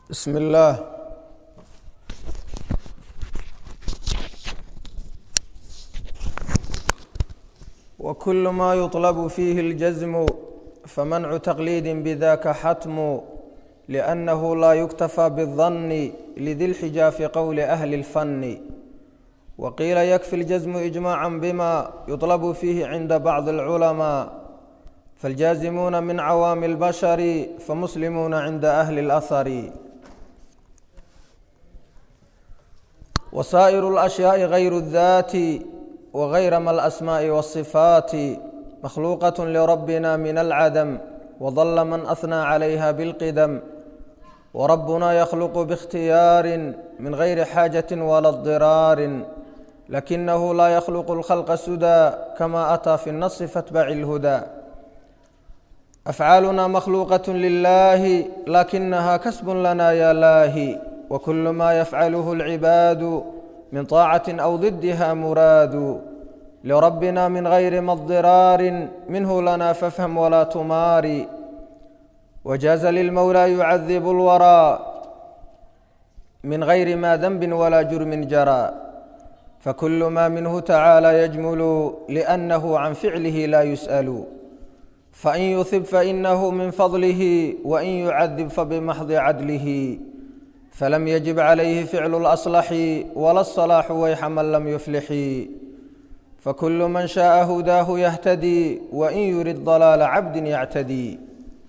بسم الله وكل ما يطلب فيه الجزم فمنع تقليد بذاك حتم لأنه لا يكتفى بالظن لذي الحجى في قول أهل الفن وقيل يكفي الجزم إجماعا بما يطلب فيه عند بعض العلماء فالجازمون من عوام البشر فمسلمون عند أهل الأثر وسائر الأشياء غير الذات وغير ما الأسماء والصفات مخلوقة لربنا من العدم وظل من أثنى عليها بالقدم وربنا يخلق باختيار من غير حاجة ولا اضطرار لكنه لا يخلق الخلق سدى كما أتى في النص فاتبع الهدى أفعالنا مخلوقة لله لكنها كسب لنا يا لاهي وكل ما يفعله العباد من طاعة أو ضدها مراد لربنا من غير ما اضطرار منه لنا فافهم ولا تمار وجاز للمولى يعذب الورى من غير ما ذنب ولا جرم جرى فكل ما منه تعالى يجمل لأنه عن فعله لا يسأل فإن يثب فإنه من فضله وإن يعذب فبمحض عدله فلم يجب عليه فعل الأصلح ولا الصلاح ويح من لم يفلح فكل من شاء هداه يهتدي وإن يرد ضلال عبد يعتدي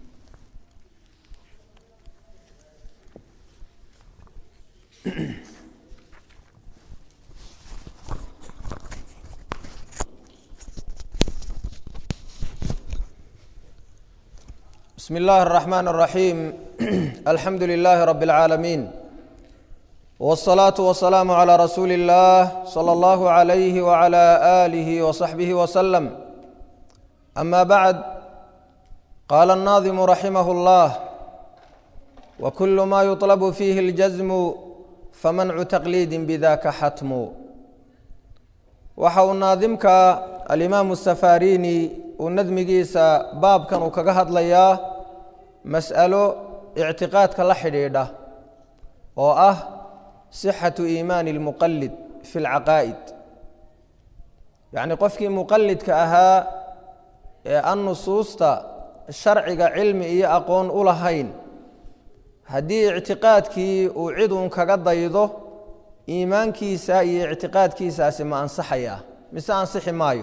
بسم الله الرحمن الرحيم الحمد لله رب العالمين والصلاة والسلام على رسول الله صلى الله عليه وعلى آله وصحبه وسلم أما بعد قال الناظم رحمه الله وكل ما يطلب فيه الجزم فمنع تقليد بذاك حتم waxau naadimka alimaamu safarini uu nadmigiisa baabkan uu kaga hadlayaa mas'alo ictiqaadka la xidhiidha oo ah sixatu iimaani lmuqalid fi lcaqaa'id yacni qofkii muqalidka ahaa ee an nusuusta sharciga cilmi iyo aqoon u lahayn haddii ictiqaadkii uu cid uun kaga daydo iimaankiisa iyo ictiqaadkiisaasi ma ansaxaya mise ansixi maayo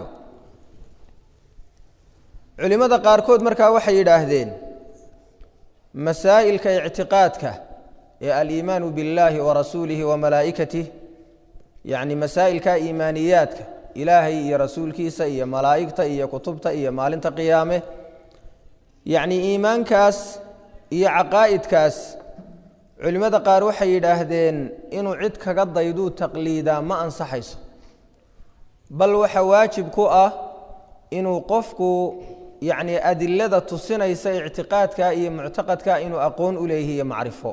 culimmada qaarkood markaa waxay yidhaahdeen masaa'ilka ictiqaadka ee aliimaanu billaahi wa rasuulihi wa malaa'ikatih yacni masaa'ilka iimaaniyaadka ilaahay iyo rasuulkiisa iyo malaa'igta iyo kutubta iyo maalinta qiyaame yacni iimaankaas iyo caqaa'idkaas culimmada qaar waxay yidhaahdeen inuu cid kaga dayduu taqliidaa ma ansaxayso bal waxa waajib ku ah inuu qofku yacni adilada tusinaysa ictiqaadka iyo muctaqadka inuu aqoon u leeyahi iyo macrifo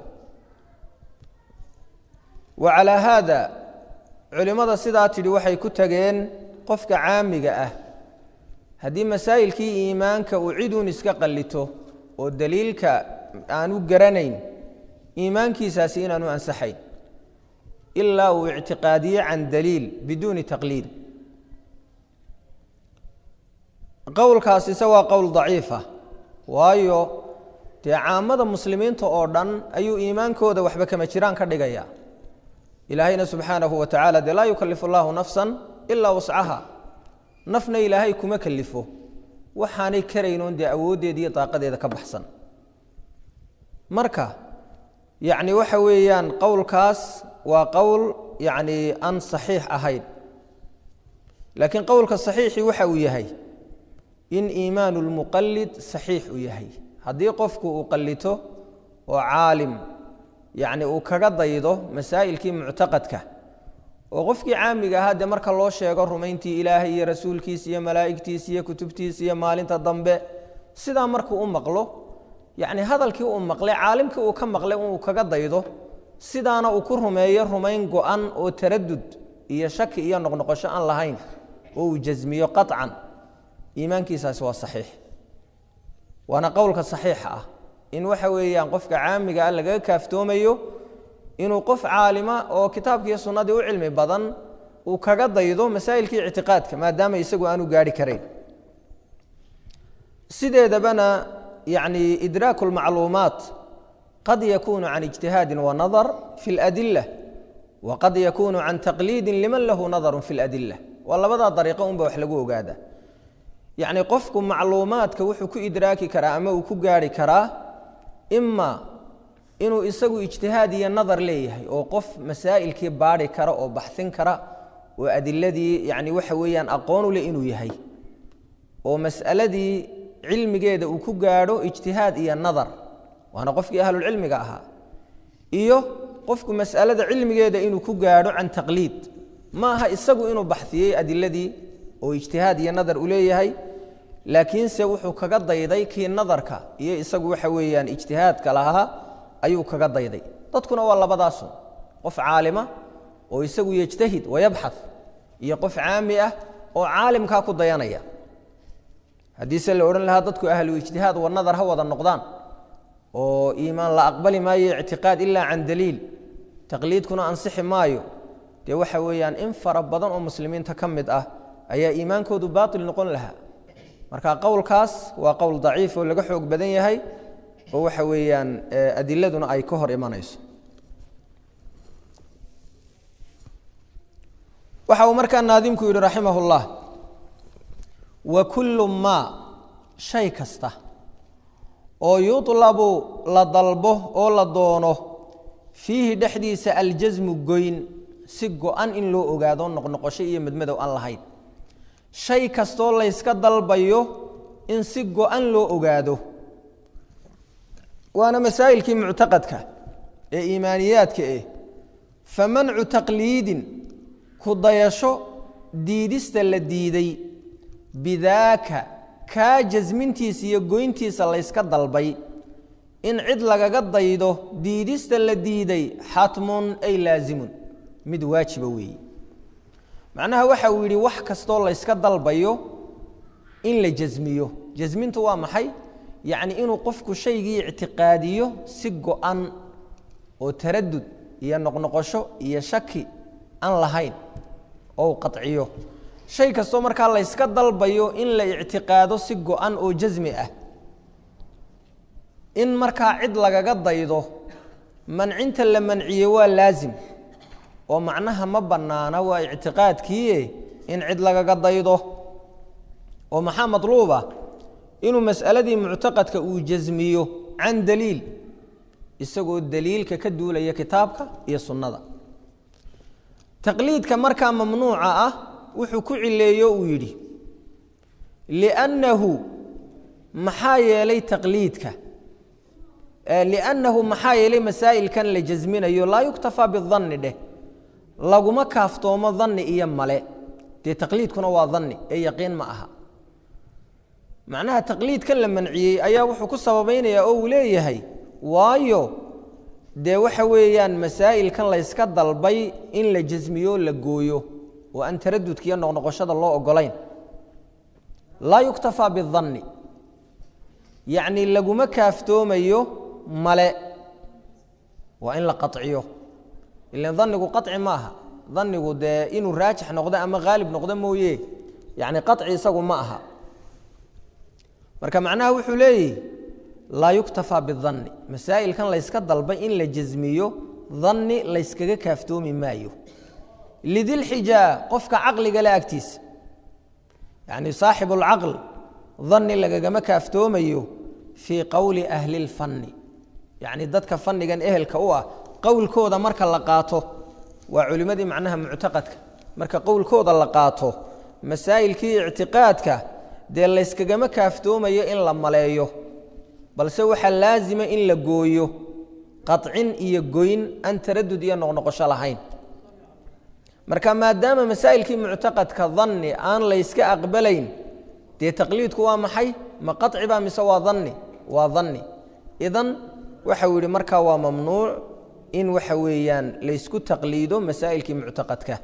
wa calaa haada culimmada sidaa tidhi waxay ku tageen qofka caamiga ah haddii masaa'ilkii iimaanka uu ciduun iska qallito oo daliilka aanu garanayn iimaankiisaasi inaanu ansaxayn ilaa uu ictiqaadiye can daliil biduuni taqliid qowlkaasise waa qowl daciifa waayo dee caamada muslimiinta oo dhan ayuu iimaankooda waxba kama jiraan ka dhigaya ilaahayna subxaanahu wa tacala dee laa yukalifu allahu nafsan ilaa wascaha nafna ilaahay kuma kalifo waxaanay karaynoon dee awooddeeda iyo daaqadeeda ka baxsan marka yacni waxa weeyaan qowlkaas waa qowl yacni aan saxiix ahayn laakiin qowlka saxiixi waxa uu yahay in iimaanu lmuqalid saxiix uu yahay haddii qofku uu qallito oo caalim yacni uu kaga daydo masaa'ilkii muctaqadka oo qofkii caamiga ahaa dee marka loo sheego rumayntii ilaahay iyo rasuulkiisa iyo malaa'igtiisa iyo kutubtiisa iyo maalinta dambe sidaa markuu u maqlo yacni hadalkii uu maqlay caalimkii uu ka maqlay uu kaga daydo sidaana uu ku rumeeyo rumayn go-an oo taradud iyo shaki iyo noqnoqosho aan lahayn oo uu jasmiyo qaطcan iimaankiisaasi waa saxiix waana qowlka saxiixa ah in waxa weeyaan qofka caamiga ah lagaga kaaftoomayo inuu qof caalima oo kitaabkiiyo sunnadii u cilmi badan uu kaga daydo masaa'ilkii ictiqaadka maadaama isagu aanu gaarhi karayn sideedabana yani idraaku lmacluumaat qad yakunu can ijtihaadi wanadar fi اladila waqad yakunu can taqliidi liman lahu nadaru fi اladila waa labadaa dariiqo unba wax lagu ogaada yacni qofku macluumaadka wuxuu ku idraaki karaa ama uu ku gaarhi karaa ima inuu isagu ijtihaad iyo nadar leeyahay oo qof masaa'ilkii baadhi kara oo baxsin kara oo adiladii yani waxa weeyaan aqoon u leh inuu yahay oo mas'aladii cilmigeeda uu ku gaadho ijtihaad iyo nadar waana qofkii ahlulcilmiga ahaa iyo qofku mas'alada cilmigeeda inuu ku gaadho can taqliid ma aha isagu inuu baxiyey adiladii oo ijtihaad iyo nadar u leeyahay laakiinse wuxuu kaga dayday kii nadarka iyo isagu waxa weeyaan ijtihaadka lahaa ayuu kaga dayday dadkuna waa labadaasun qof caalima oo isagu yejtahid wayabxath iyo qof caami ah oo caalimkaa ku dayanaya haddiise la odhan lahaa dadku ahlu ijtihaad wa nadar ha wada noqdaan oo iimaan la aqbali maayo ictiqaad ilaa can daliil taqliidkuna ansixi maayo dee waxa weeyaan in fara badan oo muslimiinta ka mid ah ayaa iimaankoodu baatil noqon lahaa marka qowlkaas waa qowl daciif oo laga xoog badan yahay oo waxa weeyaan adiladuna ay ka hor imanayso waxa uu markaa naadimku yidhi raximah اllah wa kullu maa shay kasta oo yuطlabu la dalbo oo la doono fiihi dhexdiisa aljasmu goyn si go-an in loo ogaado noqnoqosho iyo madmadow aan lahayn shay kastoo layska dalbayo in si go-an loo ogaado waana masaa'ilkii muctaqadka ee iimaaniyaadka eh famancu taqliidin ku dayasho diidista la diiday bidaaka kaa jasmintiisa iyo goyntiisa layska dalbay in cid lagaga daydo diidista la diiday xatmun ay laasimun mid waajiba weeye macnaha waxa uu yidhi wax kastoo layska dalbayo in la jasmiyo jasmintu waa maxay yacni inuu qofku shaygii ictiqaadiyo si go-an oo taradud iyo noqnoqosho iyo shaki aan lahayn oo u qaciyo shay kastoo markaa layska dalbayo in la ictiqaado si go-an oo jasmi ah in markaa cid lagaga daydo mancinta la manciye waa laasim oo macnaha ma bannaana waa ictiqaadkiie in cid lagaga daydo oo maxaa matluuba inuu mas'aladii muctaqadka uu jasmiyo can daliil isagoo daliilka ka duulaya kitaabka iyo sunnada taqliidka markaa mamnuuca ah wuxuu ku cileeyo uu yidhi liannahu maxaa yeelay taqliidka liannahu maxaa yeelay masaa'ilkan la jasminayo laa yuktafaa bidanni dheh laguma kaaftoomo danni iyo male dee taqliidkuna waa danni ee yaqiin ma aha macnaha taqliidkan la manciyey ayaa wuxuu ku sababaynayaa oo uu leeyahay waayo dee waxa weeyaan masaa'ilkan layska dalbay in la jasmiyo la gooyo oo aan taradudka iyo noqnoqoshada loo ogolayn laa yuktafaa bidanni yacni laguma kaaftoomayo male waa in la qaciyo ilan danigu qaci ma aha danigu dee inuu raajix noqdo ama haalib noqdo mooye yacni qaci isagu ma aha marka macnaha wuxuu leeyihi laa yuktafaa bidanni masaa'ilkan layska dalbay in la jasmiyo danni layskaga kaaftoomi maayo lidilxijaa qofka caqliga le agtiisa yacni saaxibu lcaql danni lagagama kaaftoomayo fii qowli ahli lfanni yacni dadka fannigan ehelka u ah qowlkooda marka la qaato waa culimmadii macnaha muctaqadka marka qowlkooda la qaato masaa'ilkii ictiqaadka dee layskagama kaaftoomayo in la maleeyo balse waxaa laasima in la gooyo qacin iyo goyn aan taradud iyo noqnoqosho lahayn marka maadaama masaa'ilkii muctaqadka danni aan layska aqbalayn dee taqliidku waa maxay ma qaci baa mise waa danni waa danni idan waxau yidhi markaa waa mamnuuc in waxa weeyaan laysku taqliido masaa'ilkii muctaqadka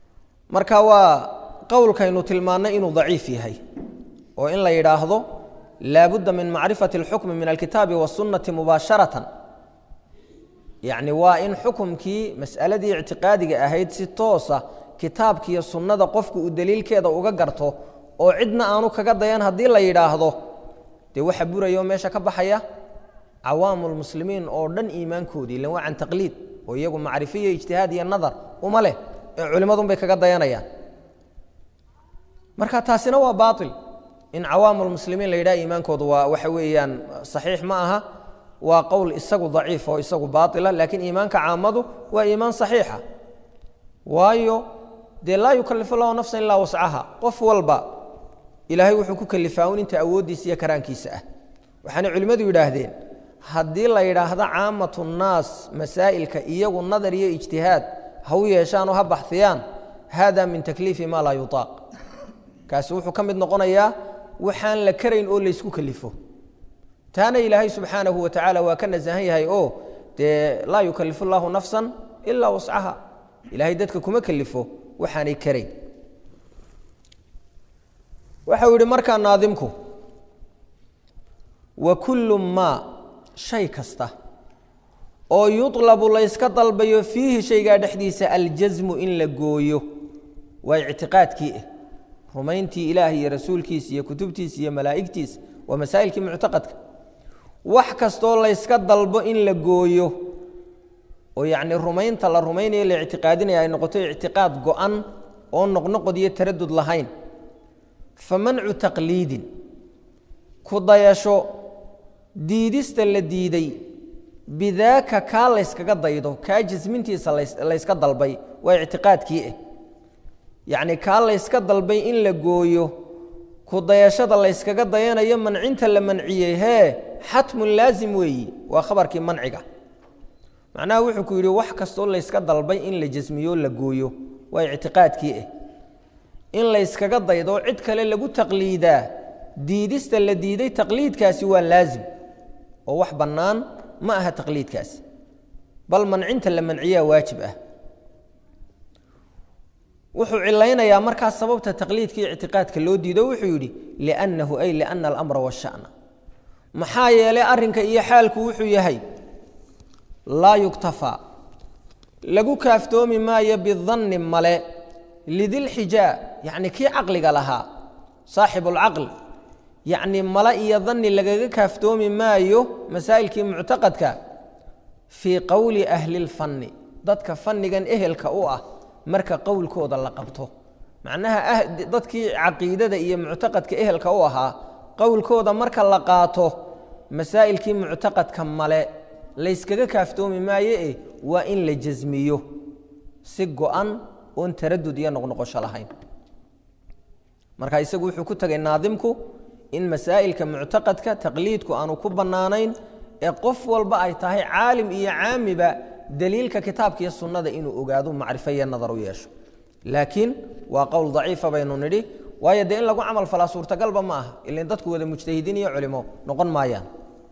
marka waa qowlkaynu tilmaannay inuu daciif yahay oo in la yidhaahdo laabudda min macrifati اlxukmi min alkitaabi wاsunnati mubaasharatan yacni waa in xukumkii mas'aladii ictiqaadiga ahayd si toosa kitaabkiiyo sunnada qofku uu daliilkeeda uga garto oo cidna aanu kaga dayan haddii la yidhaahdo dee waxa buraya oo meesha ka baxaya cawaamu lmuslimiin oo dhan iimaankoodii ilan waa can taqliid oo iyagu macrifo iyo ijtihaad iyo nadar uma leh ee culimmadun bay kaga dayanayaan marka taasina waa baail in cawaamu lmuslimiin la yidhaha iimaankoodu waa waxa weeyaan saxiix ma aha waa qowl isagu daciif oo isagu baaila laakiin iimaanka caamadu waa iimaan saxiixa waayo dee laa yukalifu lahu nafsan ilaa wascaha qof walba ilaahay wuxuu ku kalifaa un inta awooddiisa iyo karaankiisa ah waxaanay culimmadu yidhaahdeen haddii la yidhaahdo caamatu nnaas masaa'ilka iyagu nadar iyo ijtihaad ha u yeeshaan oo ha baxiyaan hada min takliifi maa laa yutaaq kaasi wuxuu ka mid noqonayaa waxaan la karayn oo laysku kalifo taana ilaahay subxaanahu wa tacaala waa ka nasahan yahay oo dee laa yukalifu llaahu nafsan ilaa wascaha ilaahay dadka kuma kalifo waxaanay karayn waxau yihi markaa naadimku wa kullu maa shay kasta oo yulabu layska dalbayo fiihi shaygaa dhexdiisa aljasmu in la gooyo waa ictiqaadkii ah rumayntii ilaah iyo rasuulkiisa iyo kutubtiisa iyo malaa'igtiisa waa masaa'ilkii muctaqadka wax kastoo layska dalbo in la gooyo oo yacni rumaynta la rumaynayo la ictiqaadinaya ay noqoto ictiqaad go-an oo noqnoqod iyo taradud lahayn fa mancu taqliidin ku dayasho diidista la diiday bidaaka kaa layskaga daydo kaa jasmintiisa layska dalbay waa ictiqaadkii ah yacni kaa layska dalbay in la gooyo ku dayashada layskaga dayanayo mancinta la manciyey hee xatmun laazim weeyi waa khabarkii manciga macnaha wuxuu ku yidhi wax kastoo layska dalbay in la jasmiyo la gooyo waa ictiqaadkii ah in layskaga daydo cid kale lagu taqliidaa diidista la diiday taqliidkaasi waa laazim oo wax bannaan ma aha taqliidkaasi bal mancinta la manciyaa waajib ah wuxuu cilaynayaa markaa sababta taqliidkii ictiqaadka loo diido wuxuu yidhi liannahu ay liana alamra washa'na maxaa yeelay arrinka iyo xaalku wuxuu yahay laa yuktafaa lagu kaaftoomi maayo bidanni male lidilxijaa yacni kii caqliga lahaa saaxibulcaql yacni male iyo danni lagaga kaaftoomi maayo masaa'ilkii muctaqadka fii qowli ahli lfanni dadka fannigan ehelka u ah marka qowlkooda la qabto macnaha dadkii caqiidada iyo muctaqadka ehelka u ahaa qowlkooda marka la qaato masaa'ilkii muctaqadka male layskaga kaaftoomi maaye e waa in la jasmiyo si go-an oon taradud iyo noqnoqosho lahayn marka isagu wuxuu ku tegay naadimku in masaa'ilka muctaqadka taqliidku aanu ku bannaanayn ee qof walba ay tahay caalim iyo caamiba daliilka kitaabka iyo sunnada inuu ogaado macrifo iyo nadar u yeesho laakiin waa qowl daciifa baynu nidhi waayo dee in lagu camal falaa suurtagalba ma aha ilan dadku wada mujtahidiin iyo culimo noqon maayaan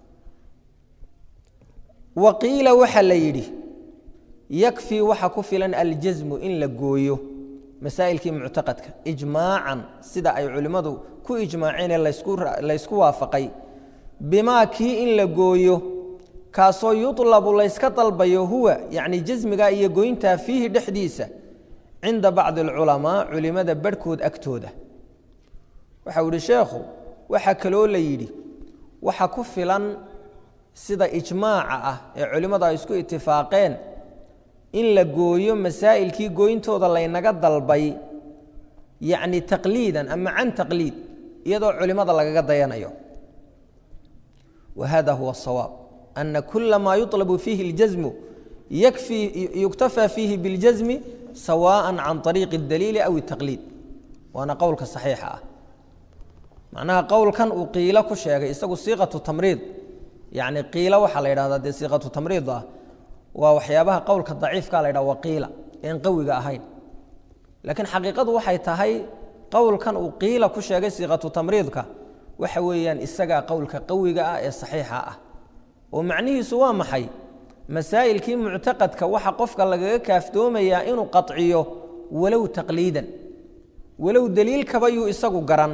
wa qiila waxaa la yidhi yakfii waxa ku filan aljasmu in la gooyo masaa'ilkii muctaqadka ijmaacan sida ay culimmadu ku ijmaaceenee laysku waafaqay bimaa kii in la gooyo kaasoo yulabu layska dalbayo huwa yacni jasmiga iyo goyntaa fiihi dhexdiisa cinda bacdi alculamaa culimada barhkood agtooda waxau ihi sheekhu waxaa kaloo la yidhi waxa ku filan sida ijmaaca ah ee culimmadu ay isku itifaaqeen in la gooyo masaa'ilkii gooyntooda laynaga dalbay yacni taqliidan ama can taqliid iyadoo culimmada lagaga dayanayo wa hada huwa asawaab ana kula maa yuطlabu fiihi اljasmu yakfii yuktafaa fiihi biاljasmi sawaءa can طariiqi اdaliili aw الtaqliid waana qowlka saxiixa ah macnaha qowlkan uu qiilo ku sheegay isagu siiqatu tamriid yacni qiilo waxaa la yidhahdaa dee siiqatu tamriid ah waa waxyaabaha qowlka daciifka la ydhaha waqiila een qawiga ahayn laakiin xaqiiqadu waxay tahay qowlkan uu qiila ku sheegay siiqatu tamriidka waxa weeyaan isagaa qowlka qawiga ah ee saxiixa ah oo macnihiisu waa maxay masaa'ilkii muctaqadka waxa qofka lagaga kaaftoomayaa inuu qaciyo walow taqliidan walow daliilkaba yuu isagu garan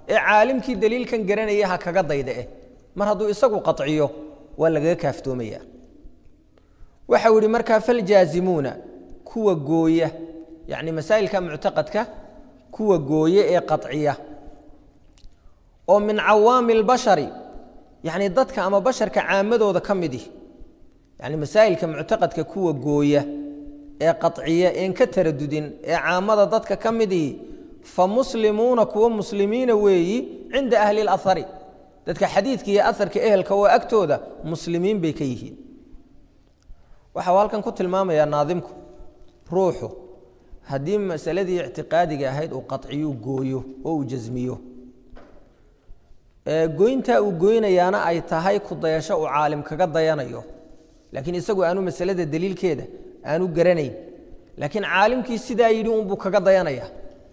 ee caalimkii daliilkan garanaya ha kaga dayda eh mar hadduu isagu qaciyo waa lagaga kaaftoomaya waxau yihi markaa faljaazimuuna kuwa gooya yacni masaa'ilka muctaqadka kuwa gooye ee qaciya oo min cawaami اlbashari yacni dadka ama basharka caamadooda ka midi yani masaa'ilka muctaqadka kuwa gooya ee qaciya een ka taradudin ee caamada dadka ka midii fa muslimuuna kuwa muslimiina weeyi cinda ahli اlahari dadka xadiidka iyo aharka ehelka oo agtooda muslimiin bay ka yihiin waxau halkan ku tilmaamayaa naadimku ruuxu haddii masaladii ictiqaadiga ahayd uu qaciyu gooyo oo uu jasmiyo goyntaa uu goynayaana ay tahay ku dayasho uu caalim kaga dayanayo laakiin isagu aanu masalada daliilkeeda aanu garanayn laakiin caalimkii sidaa yidhi unbuu kaga dayanaya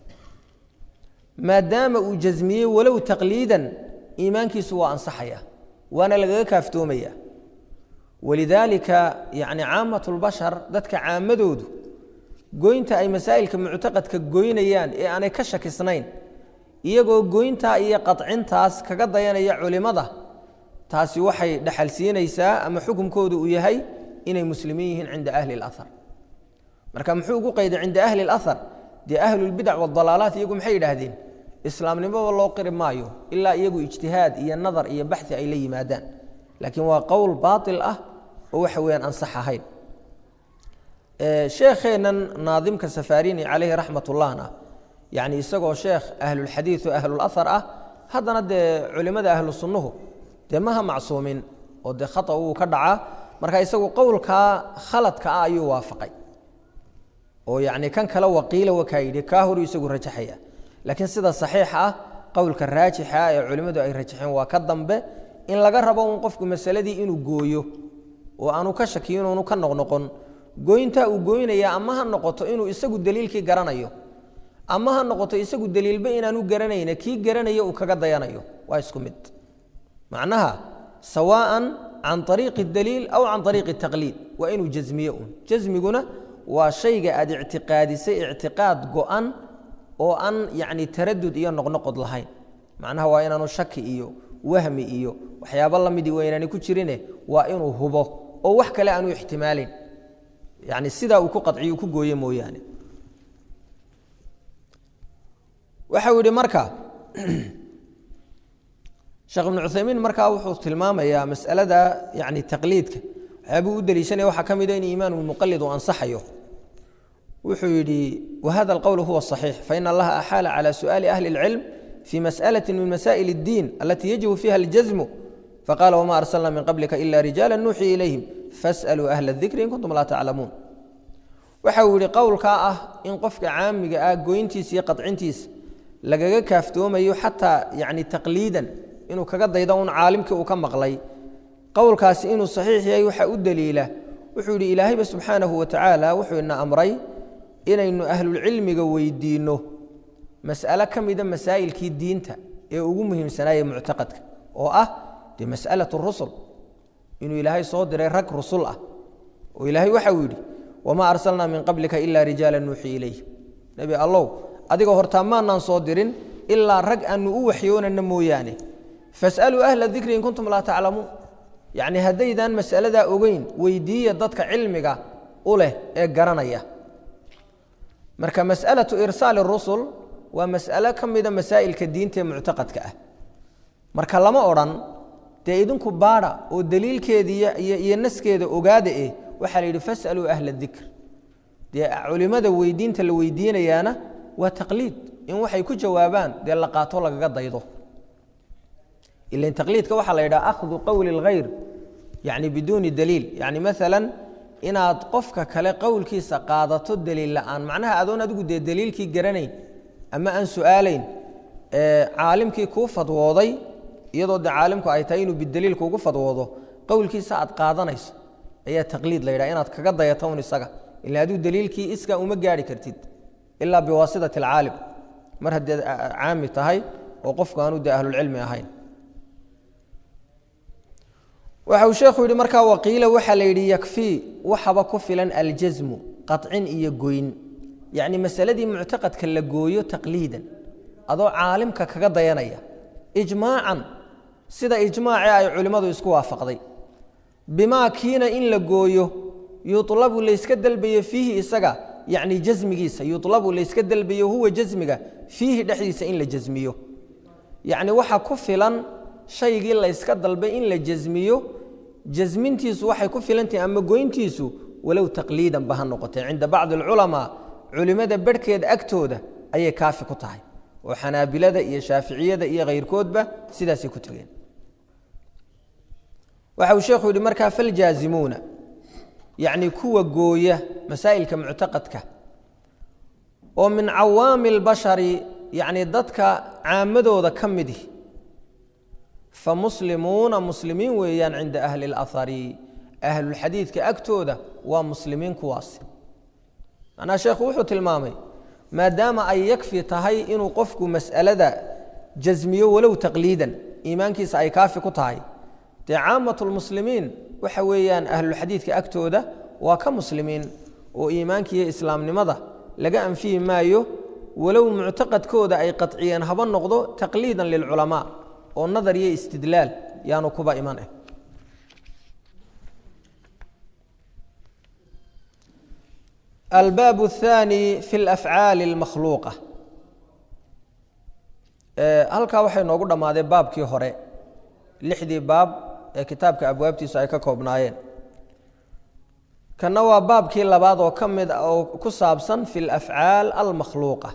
maadaama uu jasmiyey walow taqliidan iimaankiisu waa ansaxaya waana lagaga kaaftoomaya walidaalika yani caamat lbashar dadka caamadoodu goynta ay masaa'ilka muctaqadka goynayaan ee aanay ka shakisnayn iyagoo goyntaa iyo qacintaas kaga dayanaya culimada taasi waxay dhaxal siinaysaa ama xukunkoodu uu yahay inay muslimiin yihiin cinda ahli اlahar marka muxuu ugu qayday cinda ahli اlahar dee ahlulbidac waاdalaalaat iyagu maxay yidhaahdeen islaamnimaba loo qiri maayo ilaa iyagu ijtihaad iyo nadar iyo baxi ay la yimaadaan laakiin waa qowl baail ah oo waxa weyaan ansax ahayn sheekheennan naadimka safarini calayhi raxmat ullahna yani isagoo sheekh ahlulxadiid o ahlulahar ah haddana dee culimada ahlu sunnuhu dee maha macsuumin oo dee khata wuu ka dhacaa marka isagu qowlkaa khaladka ah ayuu waafaqay oo yani kan kale waqiila wakaa yidhi kaa horu isagu rajaxaya laakiin sida saxiixa ah qowlka raajixa ah ee culimmadu ay rajaxeen waa ka dambe in laga rabo un qofku masaladii inuu gooyo oo aanu ka shakiyin oonu ka noqnoqon gooyntaa uu gooynaya ama ha noqoto inuu isagu daliilkii garanayo ama ha noqoto isagu daliilba inaanu garanayna kii garanaya uu kaga dayanayo waa isku mid macnaha sawaan can ariiqi daliil aw can ariiqi taqliid waa inuu jasmiye un jasmiguna waa shayga aad ictiqaadisay ictiqaad go-an oo aan yani taradud iyo noqnoqod lahayn macnaha waa inaanu shaki iyo wahmi iyo waxyaabo lamidii waa inaani ku jirine waa inuu hubo oo wax kale aanu ixtimaalin yani sidaa uu ku qaciyo ku gooye mooyaane waxau yihi marka sheekh ibnu cuthaymiin markaa wuxuu tilmaamayaa masalada yani taqliidka waxyaabuu u deliishanaya waxaa ka mida in iimaan muqalid uu ansaxayo wuxuu yidhi wahada alqowl huwa صaxiix fain allaha axaala calى su'aali ahli اlcilm fi masأlaة min masaئil اddiin alati yajibu fiha اljazmu faqala wma arsalna min qablika ila rijaala nuuxii ilayhim faأsaluu ahla الdikri in kuntum laa taclamuun waxa uu yihi qowlkaa ah in qofka caamiga ah goyntiisa iyo qacintiisa lagaga kaaftoomayo xataa yani taqliidan inuu kaga daydo un caalimkii uu ka maqlay qowlkaasi inuu saxiix yahay waxaa u daliila wuxuu yidhi ilaahayba subxaanahu wa tacaala wuxuu ina amray inaynu ahlulcilmiga weydiinno mas'alo ka mida masaa'ilkii diinta ee ugu muhiimsanaayee muctaqadka oo ah dee mas'alatu rusul inuu ilaahay soo diray rag rusul ah oo ilaahay waxa uu yidhi wamaa arsalnaa min qablika ilaa rijaala nuuxii ilayh nebi allow adiga hortaa maanaan soo dirin ilaa rag aanu u waxyoonana mooyaane fasaluu ahla dikri in kuntum laa taclamuun yacni haddaydaan mas'aladaa ogeyn weydiiya dadka cilmiga u leh ee garanaya marka mas'alatu irsaali rusul waa mas'alo ka mida masaa'ilka diinta ee muctaqadka ah marka lama odhan dee idinku baadha oo daliilkeeda iyo naskeeda ogaada eh waxaa la yidhi fasaluu ahla dikr dee culimada weydiinta la weydiinayaana waa taqliid in waxay ku jawaabaan dee la qaato lagaga daydo ilan taqliidka waxaa la yidhaha akhdu qowli اlghayr yani biduuni daliil yani maala inaad qofka kale qowlkiisa qaadato daliil la'aan macnaha adoon adigu dee daliilkii garanayn ama aan su'aalayn caalimkii kuu fadwooday iyadoo de caalimku ay tahay inuu bidaliil kuugu fadwoodo qowlkiisa aad qaadanayso ayaa taqliid la yidhaha inaad kaga dayato un isaga ila adigu daliilkii iskaa uma gaari kartid ilaa biwaasitati alcaalim mar haddeed caami tahay oo qofku aanu de ahlulcilmi ahayn waxa uu sheekhu yidhi markaa waqiila waxaa la yidhi yakfii waxaba ku filan aljasmu qacin iyo goyn yacni masaladii muctaqadka la gooyo taqliidan adoo caalimka kaga dayanaya ijmaacan sida ijmaacee ay culimmadu isku waafaqday bimaa kiina in la gooyo yulabu layska dalbayo fiihi isaga yacni jasmigiisa yulabu layska dalbayo huwa jasmiga fiihi dhexdiisa in la jasmiyo yacni waxa ku filan shaygii layska dalbay in la jasmiyo jasmintiisu waxay ku filantahi ama goyntiisu walow taqliidan ba ha noqotee cinda bacdi alculamaa culimmada barhkeeda agtooda ayay kaafi ku tahay oo xanaabilada iyo shaaficiyada iyo khayrkoodba sidaasay ku tegeen waxa uu sheekhu yihi markaa faljaazimuuna yacni kuwa gooya masaa'ilka muctaqadka oo min cawaami اlbashari yacni dadka caamadooda ka midi famuslimuuna muslimiin weeyaan cinda ahli اlahari ahlulxadiidka agtooda waa muslimiin kuwaasi macnaha sheekhu wuxuu tilmaamay maadaama ay yakfi tahay inuu qofku mas'alada jasmiyo walow taqliidan iimaankiisa ay kaafi ku tahay dee caamatu lmuslimiin waxa weeyaan ahlulxadiidka agtooda waa ka muslimiin oo iimaankiiyo islaamnimada laga anfiyi maayo walow muctaqadkooda ay qadciyeen haba noqdo taqliidan lilculamaa oo nadar iyo istidlaal yaanu kuba iman ah albaab الثاني fi اlafcaali اlmakhluuqa halkaa waxay noogu dhammaadeen baabkii hore lixdii baab ee kitaabka abwaabtiisu ay ka koobnaayeen kanna waa baabkii labaad oo ka mid oo ku saabsan fi اlafcaal almakhluuqa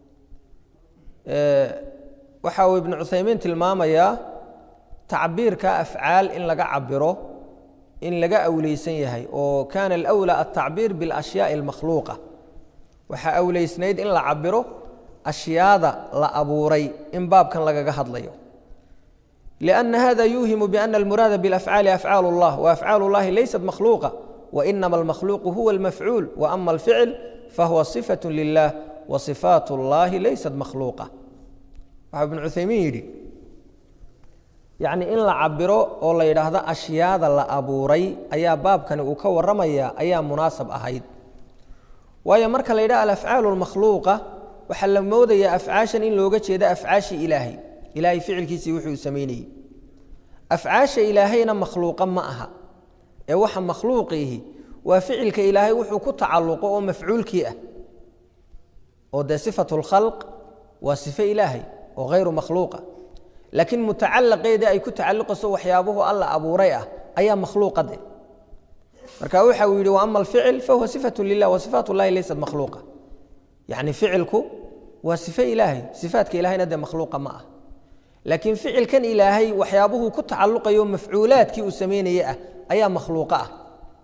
waxa uu ibnu cuthaymiin tilmaamayaa tacbiirka afcaal in laga cabiro in laga awleysan yahay oo kaana alأwlى altacbiir biاlأshyaaءi اlmakhluuqa waxaa awleysnayd in la cabiro ashyaada la abuuray in baabkan lagaga hadlayo لأna hada yuuhimu bأna اlmuraada bاlأfcaali afcaal اllah وafcaal اllahi laysat makhluuqa وإnama اlmakhluuqu huwa اlmafcuul وأma اlficl fahuwa صifaة lilah وصifaat اllahi laysat makhluuqa waxaa ibnu cuthaymiin yidhi yacni in la cabiro oo la yidhaahdo ashyaada la abuuray ayaa baabkani uu ka warramaya ayaa munaasab ahayd waayo marka la yidhaha alafcaalu lmakhluuqa waxaa la moodayaa afcaashan in looga jeedo afcaashii ilaahay ilaahay ficilkiisii wuxuu samaynayey afcaasha ilaahayna makhluuqa ma aha ee waxa makhluuqiihi waa ficilka ilaahay wuxuu ku tacalluqo oo mafcuulkii ah oo dee sifatu lkhalq waa sifo ilaahay oo hayru makhluuqa laakiin mutacalaqeedii ay ku tacalluqayso waxyaabuhu alla abuuray ah ayaa makhluuqa de marka waxa uu yidhi waama alficil fahuwa sifatu lilah wa sifaat llahi laysat makhluuqa yacni ficilku waa sifo ilaahay sifaatka ilahayna dee makhluuqa ma ah laakiin ficilkan ilaahay waxyaabuhu ku tacalluqayo mafcuulaadkii uu sameynaya ah ayaa makhluuqa ah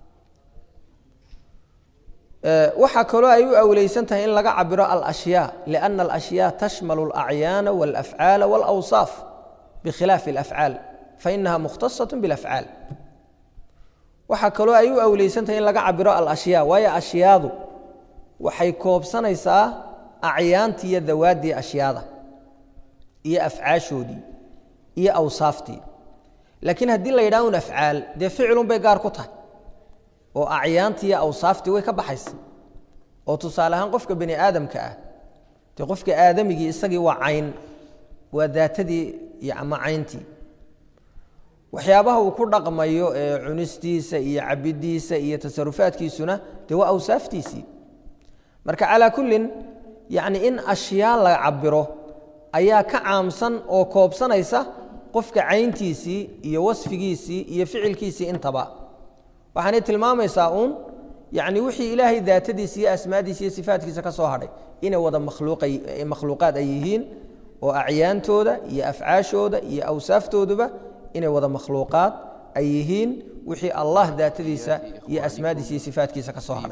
waxaa kaloo ay u awleysan tahay in laga cabiro alashyaa liana alashyaa tashmalu alacyaana walafcaala walawsaaf bikhilaafi alafcaal fainaha mukhtasaة biاlafcaal waxaa kaloo ay u awleysan tahay in laga cabiro alashyaa waayo ashyaadu waxay koobsanaysaa acyaantii iyo dawaaddii ashyaada iyo afcaashoodii iyo awsaaftii laakiin haddii la yidhaha un afcaal dee ficilun bay gaar ku tahay oo acyaantii iyo awsaaftii way ka baxaysa oo tusaale ahaan qofka bani aadamka ah dee qofka aadamigii isagii waa cayn waa daatadii iyo ama cayntii waxyaabaha uu ku dhaqmayo ee cunistiisa iyo cabidiisa iyo tasarufaadkiisuna dee waa awsaaftiisii marka calaa kullin yacni in ashyaa la cabiro ayaa ka caamsan oo koobsanaysa qofka cayntiisii iyo wasfigiisii iyo ficilkiisii intaba waxaanay tilmaamaysaa uun yacni wixii ilaahay daatadiisa iyo asmaadiisa iyo sifaatkiisa ka soo hadhay inay wada makhluuqaad ay yihiin oo acyaantooda iyo afcaashooda iyo awsaaftooduba inay wada makhluuqaad ay yihiin wixii allah daatadiisa iyo asmaadiisa iyo sifaatkiisa ka soo hadhay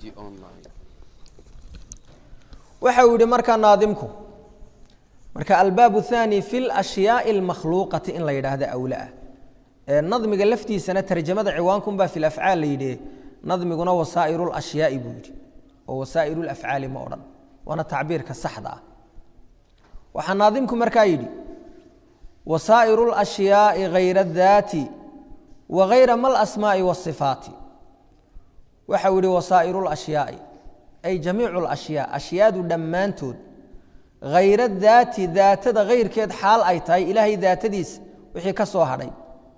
waxa uu yihi markaa naadimku marka albaab الثاني fi اlأشhyaaءi الmakhluuqati in la yidhaahdo awlaah nadmiga laftiisana tarjamada ciwaankunbaa fi afcaal la yidhi nadmiguna wasaa'ir اlashyaai buu yidhi oo wasaa'ir اlafcaali ma odhan waana tacbiirka saxda ah waxaa naadimku markaa yidhi wasaa'ir اlashyaai hayra اdaati wa hayra ma اlasmaaءi wالصifaati waxa uu yihi wasaa'ir اlashyaai ay jamiicu اlashyaa ashyaadu dhammaantood hayra daati daatada hayrkeed xaal ay tahay ilaahay daatadiisa wixii ka soo hadhay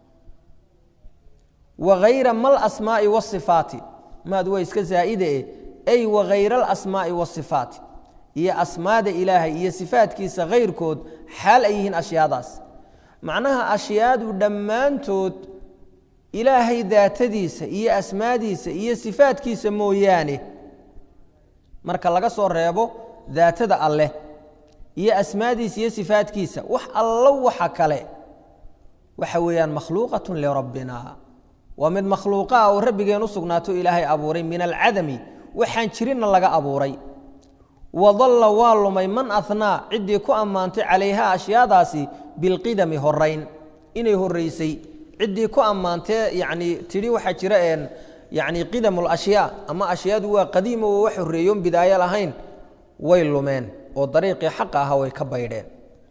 wa hayra mal asmaa'i wasifaati maad waa iska zaa'ide e ay wa hayra alasmaa'i wasifaati iyo asmaada ilaahay iyo sifaadkiisa hayrkood xaal ay yihiin ashyaadaas macnaha ashyaadu dhammaantood ilaahay daatadiisa iyo asmaadiisa iyo sifaadkiisa mooyaane marka laga soo reebo daatada alleh iyo asmaadiisa iyo sifaadkiisa wax allo waxa kale waxa weeyaan makhluuqatun lirabbina waa mid makhluuqa ah oo rabbigeen u sugnaato ilaahay abuuray min alcadami waxaan jirinna laga abuuray wadalla waa lumay man ahnaa ciddii ku ammaantay calayha ashyaadaasi bilqidami horayn inay horaysay ciddii ku ammaantee yacni tidhi waxaa jira een yacni qidam alashyaa ama ashyaadu waa qadiimo oo wax horreeyoon bidaayo lahayn way lumeen oo dariiqii xaqa ahaa way ka baydheen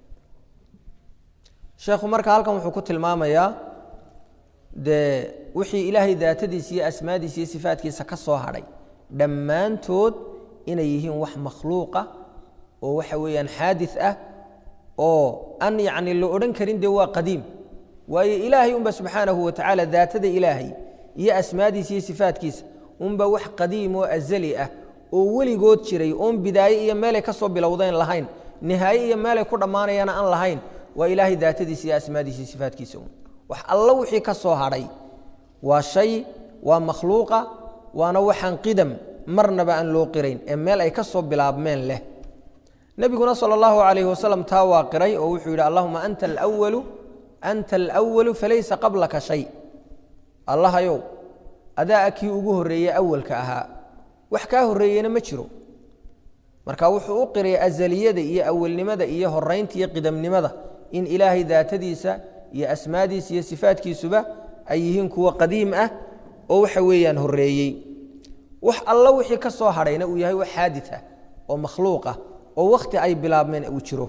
sheekhu marka halkan wuxuu ku tilmaamayaa dee wixii ilaahay daatadiisa iyo asmaadiisa iyo sifaadkiisa ka soo hadhay dhammaantood inay yihiin wax makhluuqa oo waxa weeyaan xaadis ah oo aan yacni la odhan karin dee waa qadiim waayo ilaahay unba subxaanahu wa tacaala daatada ilaahay iyo asmaadiisa iyo sifaadkiisa unba wax qadiim oo azali ah oo weligood jiray oon bidaaye iyo meelay ka soo bilowdeen lahayn nihaaye iyo meelay ku dhammaanayana aan lahayn waa ilaahay daatadiisa iyo asmaadiisa iyo sifaadkiisa un wax allo wixii ka soo hadhay waa shay waa makhluuqa waana waxaan qidam marnaba aan loo qirayn ee meel ay ka soo bilaabmeen leh nebiguna sala allahu calayhi wasalam taa waa qiray oo wuxuu yidhi allahuma anta alwalu anta alwalu falaysa qablaka shay allahayow adaa kii ugu horreeyey awalka ahaa wax kaa horreeyena ma jiro marka wuxuu u qiray azaliyada iyo awalnimada iyo horaynta iyo qidamnimada in ilaahay daatadiisa iyo asmaadiisa iyo sifaadkiisuba ay yihiin kuwa qadiim ah oo waxa weeyaan horreeyey wax allo wixii ka soo hadhayna uu yahay wax xaadid ah oo makhluuq ah oo wakhti ay bilaabmeen uu jiro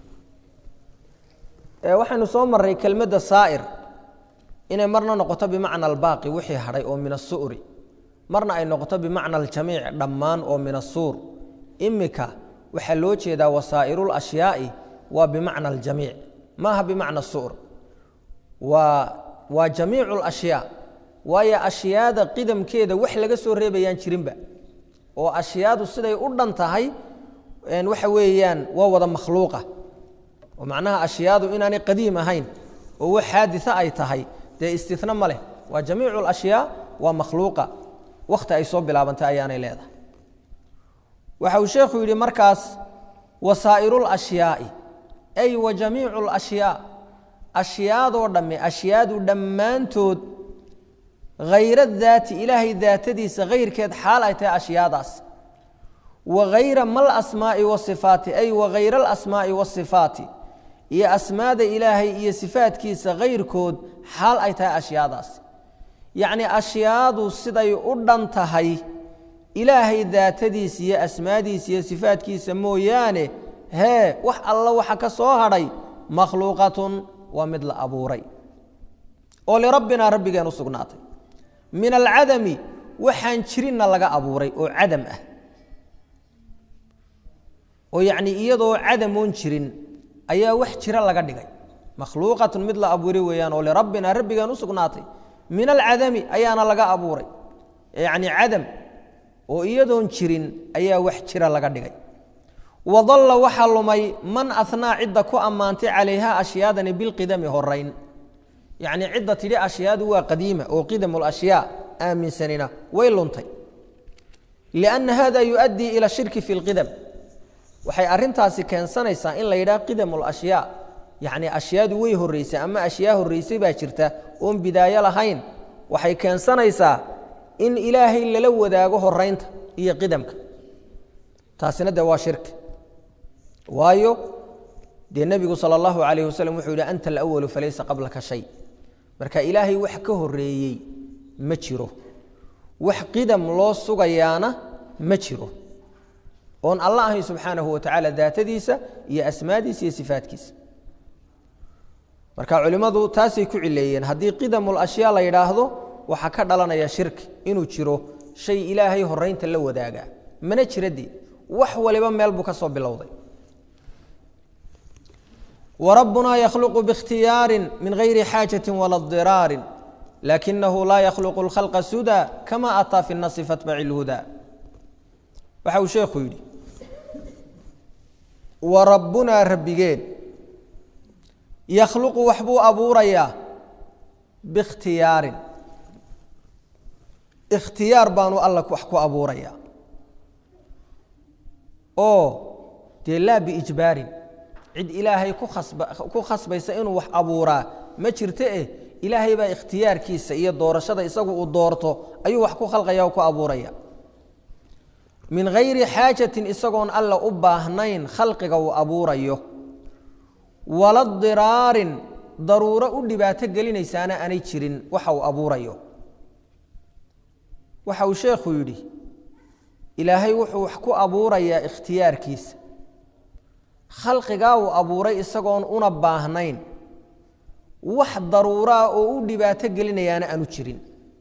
waxaynu soo marray kelmadda saa'ir inay marna noqoto bimacna albaaqi wixii hadhay oo min asu'ri marna ay noqoto bimacna aljamiic dhammaan oo min asuur imika waxaa loo jeedaa wasaa'iruul ashyaa'i waa bimacna aljamiic maaha bimacna su'r waa waa jamiicu lashyaa waayo ashyaada qidamkeeda wax laga soo reebayaan jirinba oo ashyaadu siday u dhan tahay waxa weeyaan waa wada makhluuqa oo macnaha ashyaadu inaanay qadiim ahayn oo wax xaadisa ay tahay dee istina ma leh waa jamiicu lashyaa waa makhluuqa wakhti ay soo bilaabantay ayaanay leedahay waxa uu sheekhu yidhi markaas wasaa'iru lashyaai ay wa jamiicu lashyaa ashyaadoo dhamme ashyaadu dhammaantood hayra daati ilaahay daatadiisa hayrkeed xaal ay tahay ashyaadaas wa hayra mal asmaa'i wasifaati ay wa hayra alasmaa'i wasifaati iyo asmaada ilaahay iyo sifaadkiisa hayrkood xaal ay tahay ashyaadaas yacni ashyaadu siday u dhan tahay ilaahay daatadiisa iyo asmaadiisa iyo sifaadkiisa mooyaane hee wax alla waxa ka soo hadhay makhluuqatun waa mid la abuuray oo lirabbinaa rabbigeen u sugnaatay min alcadami waxaan jirinna laga abuuray oo cadam ah oo yacnii iyadoo cadamoon jirin ayaa wax jira laga dhigay makhluuqatun mid la abuuray weeyaan oo lirabbinaa rabbigeen u sugnaatay min alcadami ayaana laga abuuray yacni cadam oo iyadoon jirin ayaa wax jira laga dhigay wadalla waxaa lumay man ahnaa cidda ku ammaantay calayha ashyaadani bilqidami horayn yacnii cidda tidhi ashyaadu waa qadiima oo qidamu lashyaa aaminsanina way luntay lianna hada yuؤaddii ila shirki fi اlqidam waxay arrintaasi keensanaysaa in la yidhaha qidamu lashyaa yacni ashyaadu way horraysay ama ashyaa horraysay baa jirta oon bidaayo lahayn waxay keensanaysaa in ilaahay lala wadaago horaynta iyo qidamka taasina dee waa shirki waayo dee nebigu sala allahu calayh wasalam wuxuu yidhi anta alawalu falaysa qablaka shay marka ilaahay wax ka horreeyey ma jiro wax qidam loo sugayaana ma jiro oon alla ahayn subxaanahu wa tacaala daatadiisa iyo asmaadiisa iyo sifaadkiisa marka culimmadu taasay ku cileeyeen haddii qidamu lashyaa la yidhaahdo waxaa ka dhalanaya shirki inuu jiro shay ilaahay horaynta la wadaagaa mana jira dee wax waliba meel buu ka soo bilowday warabbunaa yakhluqu biikhtiyaarin min gayri xaajatin wala diraarin lakinahu laa yakhluqu اlkhalqa suda kama ataa fi nasi fatbaci اlhuda waxa uu sheekhu yidhi warabbunaa rabbigeen yakhluqu waxbuu abuurayaa biikhtiyaarin ikhtiyaar baanu alla wax ku abuurayaa oo dee laa biijbaarin cid ilaahay ku khasba ku khasbaysa inuu wax abuuraa ma jirto eh ilaahay baa ikhtiyaarkiisa iyo doorashada isagu uu doorto ayuu wax ku khalqaya oo ku abuuraya min gayri xaajatin isagoon alla u baahnayn khalqiga uu abuurayo wala diraarin daruuro u dhibaato gelinaysaana aanay jirin waxa uu abuurayo waxa uu sheekhu yidhi ilaahay wuxuu wax ku abuurayaa ikhtiyaarkiisa khalqigaa uu abuuray isagoon una baahnayn wax daruuraa oo u dhibaato gelinayaana aanu jirin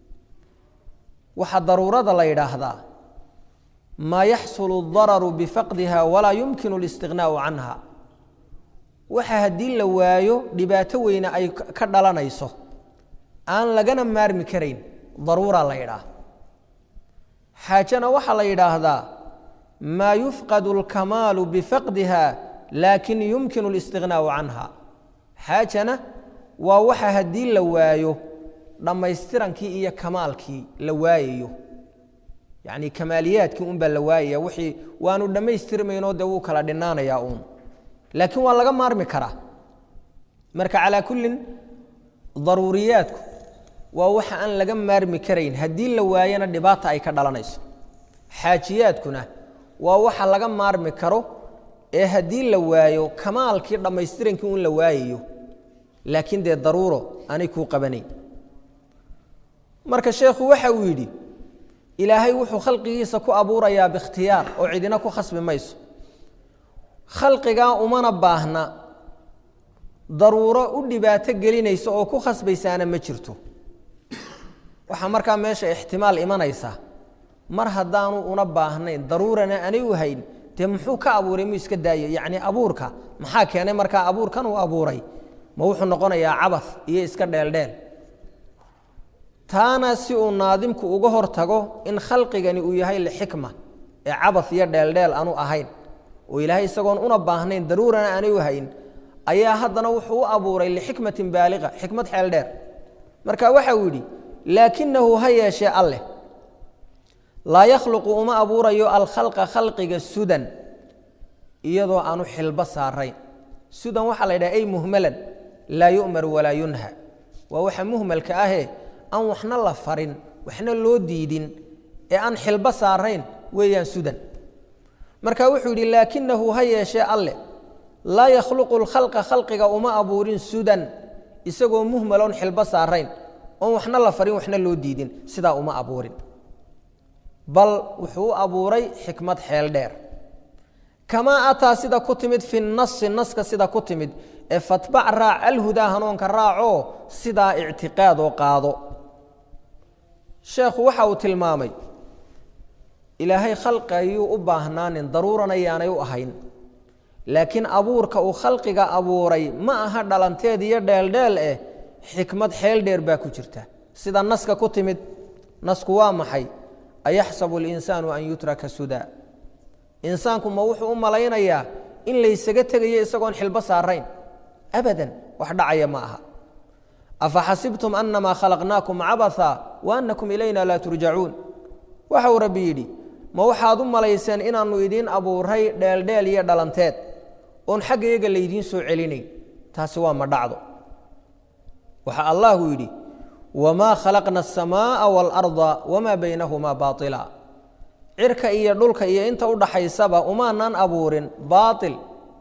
waxa daruurada la yidhaahdaa maa yaxsulu dararu bifaqdiha walaa yumkinu اlistighnaau canha waxa haddii la waayo dhibaato weyne ay ka dhalanayso aan lagana maarmi karayn daruura la yidhaah xaajana waxaa la yidhaahdaa maa yufqadu اlkamaalu bifaqdiha laakin yumkinu اlistighnaau canha xaajana waa waxa haddii la waayo dhammaystirankii iyo kamaalkii la waayayo yacni kamaaliyaadkii un baa la waayaya wixii waanu dhammaystirmaynoo dee wuu kala dhinaanayaa uun laakiin waa laga maarmi karaa marka calaa kullin daruuriyaadku waa waxa aan laga maarmi karayn haddii la waayana dhibaata ay ka dhalanayso xaajiyaadkuna waa waxa laga maarmi karo ee haddii la waayo kamaalkii dhammaystirankii un la waayayo laakiin dee daruuro aanay kuu qabanayn marka sheekhu waxa uu yidhi ilaahay wuxuu khalqigiisa ku abuurayaa biikhtiyaar oo cidina ku khasbi mayso khalqigaa umana baahna daruuro u dhibaato gelinaysa oo ku khasbaysaana ma jirto waxaa markaa meesha ixtimaal imanaysa mar haddaanu una baahnayn daruurana anay u hayn dee muxuu ka abuuray muu iska daayo yacni abuurka maxaa keenay markaa abuurkan uu abuuray ma wuxuu noqonayaa cabas iyo iska dheeldheel taana si uu naadimku uga hor tago in khalqigani uu yahay lixikma ee cabas iyo dheeldheel aanu ahayn oo ilaahay isagoon una baahnayn daruurana aanay u hayn ayaa haddana wuxuu u abuuray lixikmatin baaliqa xikmad xeel dheer marka waxa uu yidhi laakinahu ha yeeshee alleh laa yakhluqu uma abuurayo alkhalqa khalqiga sudan iyadoo aanu xilbo saarayn sudan waxaa la yidhaha ay muhmalan laa yu'mar walaa yunha waa waxa muhmalka ahee aan waxna la farin waxna loo diidin ee aan xilbo saarayn weeyaan sudan marka wuxuu yidhi laakinahu ha yeeshee alleh laa yakhluqu lkhalqa khalqiga uma abuurin sudan isagoo muhmaloon xilbo saarayn oon waxna la farin waxna loo diidin sidaa uma abuurin bal wuxuu u abuuray xikmad xeel dheer kamaa ataa sida ku timid fi nasi naska sida ku timid ee fatbac raac alhudaa hanuunka raacoo sidaa ictiqaadoo qaado sheekhu waxa uu tilmaamay ilaahay khalqi ayuu u baahnaanin daruurana yaanay u ahayn laakiin abuurka uu khalqiga abuuray ma aha dhalanteed iyo dheeldheel eh xikmad xeel dheer baa ku jirta sida naska ku timid nasku waa maxay ayaxsabu اlinsaanu an yutraka sudaa insaanku ma wuxuu u malaynayaa in laysaga tegayo isagoon xilbo saarayn abadan wax dhacaya ma aha afaxasibtum anamaa khalaqnaakum cabatha wa anakum ilayna laa turjacuun waxa uu rabbi yidhi ma waxaad u malayseen inaannu idiin abuuray dheeldheel iyo dhalanteed oon xagga iyaga laydiin soo celinayn taasi waa ma dhacdo waxa allahu yidhi wamaa khalaqna aلsamaaءa wاlأrضa wamaa baynahumaa baaطila cirka iyo dhulka iyo inta u dhaxaysaba umaanan abuurin baaطil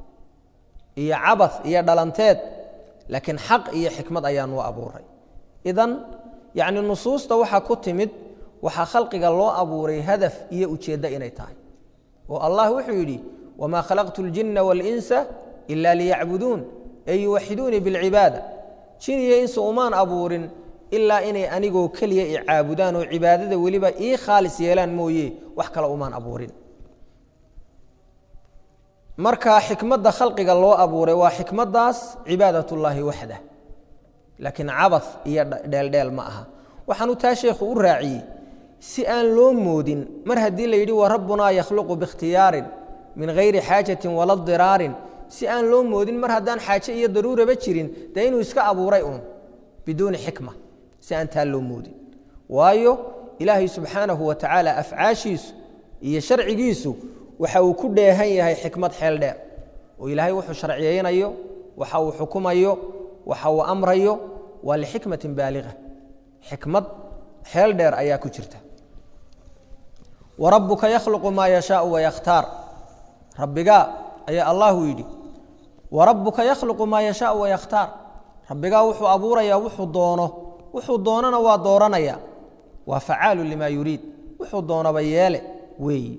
iyo cabas iyo dhalanteed laakiin xaq iyo xikmad ayaanu abuuray idan yacni nusuusta waxaa ku timid waxaa khalqiga loo abuuray hadaf iyo ujeeddo inay tahay oo allah wuxuu yidhi wamaa khalaqtu اljina wاlinsa ila liyacbuduun ee yuwaxiduunii biاlcibaada jin iyo insa umaan abuurin ilaa inay anigoo keliya i caabudaan oo cibaadada weliba ii khaalis yeelaan mooye wax kale umaan abuurin marka xikmadda khalqiga loo abuuray waa xikmaddaas cibaadat ullaahi waxda laakiin cabad iyo dheeldheel ma aha waxaanu taa sheekhu u raaciyey si aan loo moodin mar haddii la yidhi wa rabbunaa yakhluqu bikhtiyaarin min hayri xaajatin wala diraarin si aan loo moodin mar haddaan xaaje iyo daruuraba jirin dee inuu iska abuuray uun biduuni xikma si aan taa loo moodin waayo ilaahay subxaanahu wa tacaala afcaashiisu iyo sharcigiisu waxa uu ku dheehan yahay xikmad xeel dheer oo ilaahay wuxuu sharciyeynayo waxa uu xukumayo waxa uu amrayo waa lixikmatin baaliga xikmad xeel dheer ayaa ku jirta wa rabbuka yakhluqu maa yashaau wayakhtaar rabbigaa ayaa allahu yidhi wa rabbuka yakhluqu maa yashaau wayakhtaar rabbigaa wuxuu abuurayaa wuxuu doono wuxuu doonana waa dooranaya waa facaalu limaa yuriid wuxuu doonaba yeele weeyi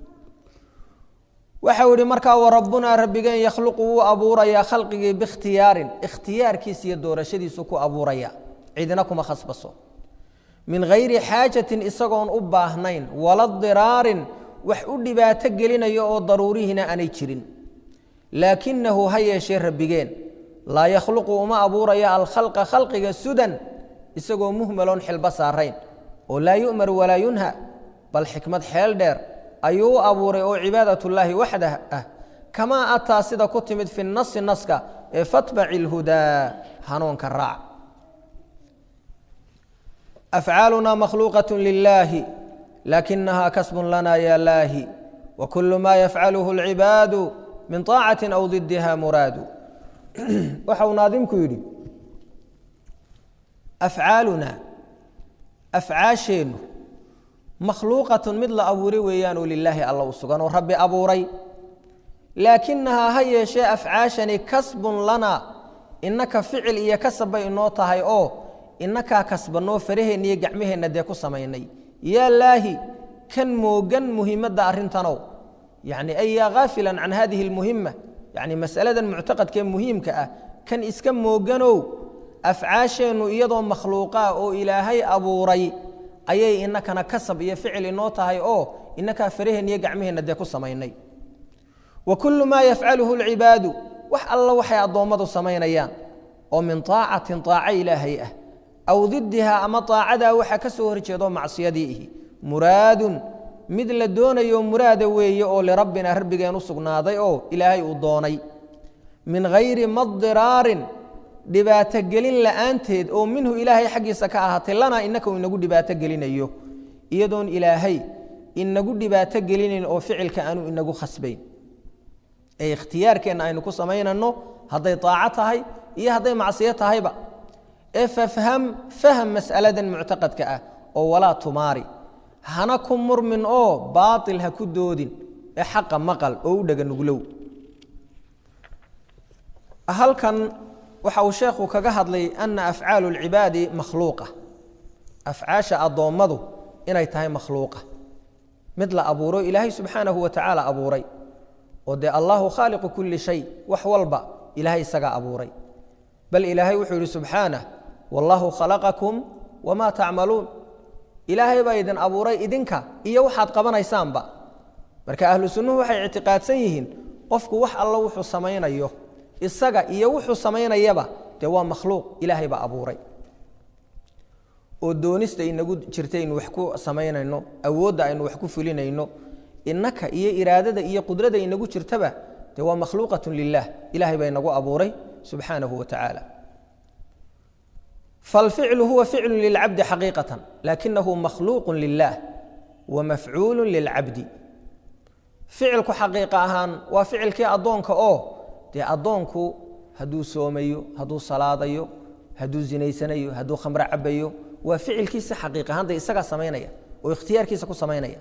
waxau yihi markaa warabbunaa rabbigeen yakhluqu wuu abuurayaa khalqigii bikhtiyaarin ikhtiyaarkiisa iyo doorashadiisu ku abuuraya cidina kuma khasbaso min hayri xaajatin isagoon u baahnayn wala diraarin wax u dhibaato gelinayo oo daruurihiina aanay jirin laakinahu ha yeeshee rabbigeen laa yakhluqu uma abuuraya alkhalqa khalqiga sudan isagoo muhmaloon xilba saarayn oo laa yu'mar walaa yunha bal xikmad xeel dheer ayuu u abuuray oo cibaadatullaahi waxdah ah kamaa ataa sida ku timid fi nasi naska ee fatbaci lhudaa hanuunka raac afcaaluna makhluuqaة lilaahi lakinaha kasbun lana ya laahi wakulu ma yafcaluhu اlcibaadu min طaacati aw didiha muraadu waxa uu naadimku yidhi afcaaluna afcaasheennu makhluuqatun mid la abuuray weeyaanoo lilaahi alla u sugan oo rabbi abuuray laakinahaa ha yeeshee afcaashani kasbun lana innaka ficil iyo kasab bay inoo tahay oo inakaa kasbanoo faraheenna iyo gacmaheenna dee ku samaynay yaa laahi kan moogan muhimadda arrintanow yacni ay yaa khaafilan can hadihi almuhima yacni masaladan muctaqadkee muhiimka ah kan iska mooganow afcaasheennu iyadoo makhluuqaa oo ilaahay abuuray ayay inakana kasab iyo ficil inoo tahay oo inakaa faraheenna iyo gacmaheenna dee ku samaynay wa kullu maa yafcaluhu alcibaadu wax alla waxay addoommadu samaynayaan oo min taacatin taaco ilaahay ah aw didiha ama taacadaa waxa ka soo horjeedo macsiyadii ihi muraadun mid la doonayo muraada weeye oo lirabbina rabbigeen u sugnaaday oo ilaahay uu doonay min hayri madiraarin dhibaato gelin la'aanteed oo minhu ilaahay xaggiisa ka ahaatay lanaa innaka uu inagu dhibaato gelinayo iyadoon ilaahay inagu dhibaato gelinayn oo ficilka aanu inagu khasbayn ee ikhtiyaarkeenna aynu ku samaynano hadday taaco tahay iyo hadday macsiyo tahayba ee fafham faham mas'aladan muctaqadka ah oo walaa tumaari hana ku murmin oo baatil ha ku doodin ee xaqa maqal oo u dhega nuglow halkan waxa uu sheekhu kaga hadlay ana afcaalu اlcibaadi makhluuqa afcaasha addoommadu inay tahay makhluuqa mid la abuuro ilaahay subxaanahu wa tacaala abuuray oo dee allahu khaaliqu kuli shay wax walba ilaahay isagaa abuuray bal ilaahay wuxuu yihi subxaanah wallahu khalaqakum wamaa tacmaluun ilaahay baa idin abuuray idinka iyo waxaad qabanaysaanba marka ahlu sunnuhu waxay ictiqaadsan yihiin qofku wax allo wuxuu samaynayo isaga iyo wuxuu samaynayaba dee waa makhluuq ilaahay baa abuuray oo doonista inagu jirta aynu wax ku samaynayno awoodda aynu wax ku fulinayno innaka iyo iraadada iyo qudrada inagu jirtaba dee waa makhluuqat lilah ilahay baa inagu abuuray subxaanahu wa tacaala falficlu huwa ficlu lilcabdi xaqiiqatan lakinahu makhluuqu lilah wa mafcuulu lilcabdi ficilku xaqiiqa ahaan waa ficilkii addoonka oo dee addoonku hadduu soomayo hadduu salaadayo hadduu zinaysanayo hadduu khamro cabayo waa ficilkiisa xaqiiq ahaan dee isagaa samaynaya oo ikhtiyaarkiisa ku samaynaya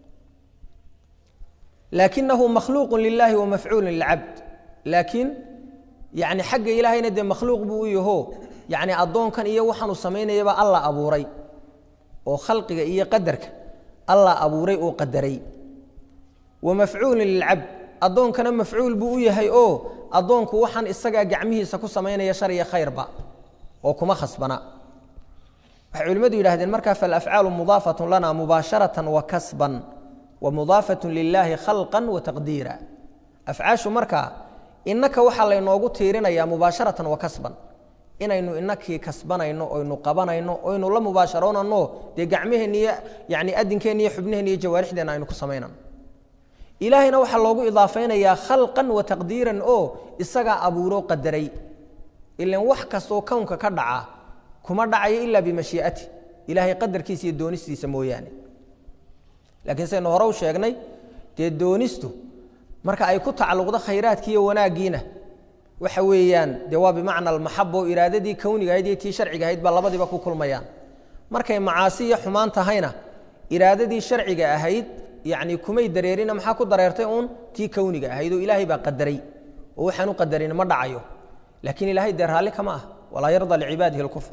laakinahu makhluuqu lilahi wa mafcuulu lilcabd laakiin yani xagga ilaahayna dee makhluuq buu u yaho yani addoonkan iyo waxaanu samaynayaba alla abuuray oo khalqiga iyo qadarka alla abuuray oo qadaray wa mafcuulu lilcabd addoonkana mafcuul buu u yahay oo addoonku waxaan isagaa gacmihiisa ku samaynaya shar iyo khayrba oo kuma khasbana waxay culimmadu yidhahdeen markaa falafcaalu mudaafatun lana mubaasharatan wa kasban wa mudaafatun lilaahi khalqan wa taqdiira afcaashu markaa innaka waxaa laynoogu tiirinayaa mubaasharatan wa kasban inaynu inakii kasbanayno oynu qabanayno oynu la mubaasharoonano dee gacmaheenna iyo yani adinkeenna iyo xubnaheenna iyo jawaarixdeenna aynu ku samaynano ilaahayna waxaa loogu idaafaynayaa khalqan wa taqdiiran oo isagaa abuuro qadaray ilan wax kastoo kownka ka dhaca kuma dhacayo ilaa bimashii'ati ilaahay qadarkiisa iyo doonistiisa mooyaane laakiin saynu hore u sheegnay dee doonistu marka ay ku tacalluqdo khayraadkii iyo wanaaggiina waxa weeyaan dee waa bimacna almaxaba oo iraadadii kowniga ahayd iyo tii sharciga ahayd baa labadiiba ku kulmayaan markay macaasi iyo xumaan tahayna iraadadii sharciga ahayd yacni kumay dareerina maxaa ku dareertay uun tii kowniga ahayd oo ilaahay baa qadaray oo waxaan u qadarin ma dhacayo laakiin ilaahay dee raalli kama ah walaa yarda licibaadihi alkufr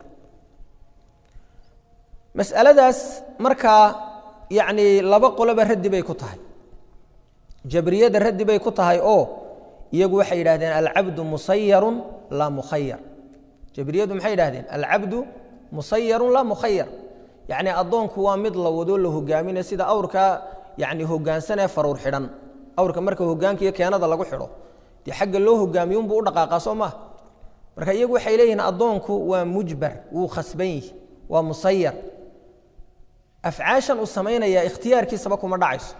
mas'aladaas markaa yacni laba qoloba raddi bay ku tahay jabriyada raddi bay ku tahay oo iyagu waxay yidhahdeen alcabdu musayarun laa mukhayar jabriyadu maxay yidhahdeen alcabdu musayarun laa mukhayar yacni addoonku waa mid la wado la hogaaminayo sida awrka yani hogaansanee faruur xidhan awrka marka hogaanka iyo keenada lagu xidho dee xagga loo hogaamiyo unbuu u dhaqaaqaa soo maaha marka iyagu waxay leeyihiin addoonku waa mujbar wuu khasban yihi waa musayar afcaashan uu samaynayaa ikhtiyaarkiisaba kuma dhacayso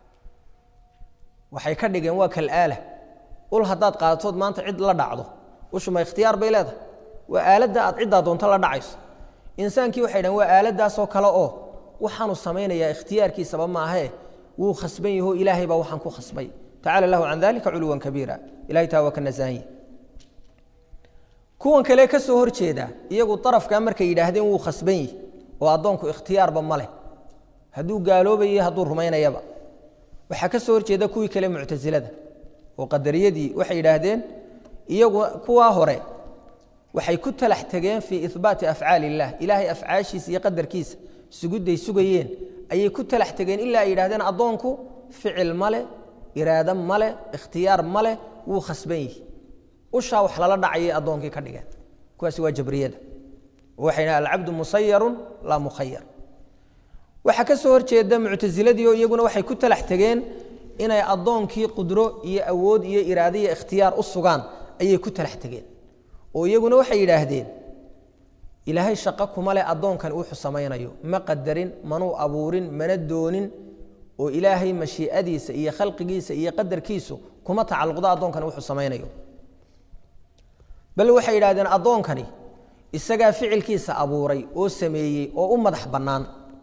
waxay ka dhigeen waa kalaala ul haddaad qaadatood maanta cid la dhacdo ushuma ikhtiyaar bay leedahay waa aaladda aad ciddaa doonto la dhacayso insaankii waxay dhaheen waa aaladdaasoo kale oo waxaanu samaynayaa ikhtiyaarkiisaba maahee wuu khasban yaho ilaahay baa waxaan ku khasbay tacala lahu can dalika culuwan kabiira ilahay taa waa ka nasaahanya kuwan kale ka soo hor jeeda iyagu darafkaa markay yidhaahdeen wuu khasban yihi oo addoonku ikhtiyaarba ma leh hadduu gaaloobayo hadduu rumaynayaba waxaa ka soo horjeeda kuwii kale muctasilada oo qadariyadii waxay yidhaahdeen iyagu kuwaa hore waxay ku talax tegeen fii ihbaati afcaali illah ilaahay afcaashiisa iyo qadarkiisa sugudday sugayeen ayay ku talax tegeen ilaa ay yidhahdeen addoonku ficil male iraado male ikhtiyaar male wuu khasban yihi ushaa wax lala dhacayay addoonkii ka dhigeen kuwaasi waa jabriyada waxay dhahen alcabdu musayarun laa mukhayar waxaa ka soo horjeeda muctasiladii oo iyaguna waxay ku talax tegeen inay addoonkii qudro iyo awood iyo iraado iyo ikhtiyaar u sugaan ayay ku talax tegeen oo iyaguna waxay yidhaahdeen ilaahay shaqo kuma leh addoonkan wuxuu samaynayo ma qadarin manuu abuurin mana doonin oo ilaahay mashii'adiisa iyo khalqigiisa iyo qadarkiisu kuma tacalluqdo addoonkani wuxuu samaynayo bal waxay yidhahdeen addoonkani isagaa ficilkiisa abuuray oo sameeyey oo u madax bannaan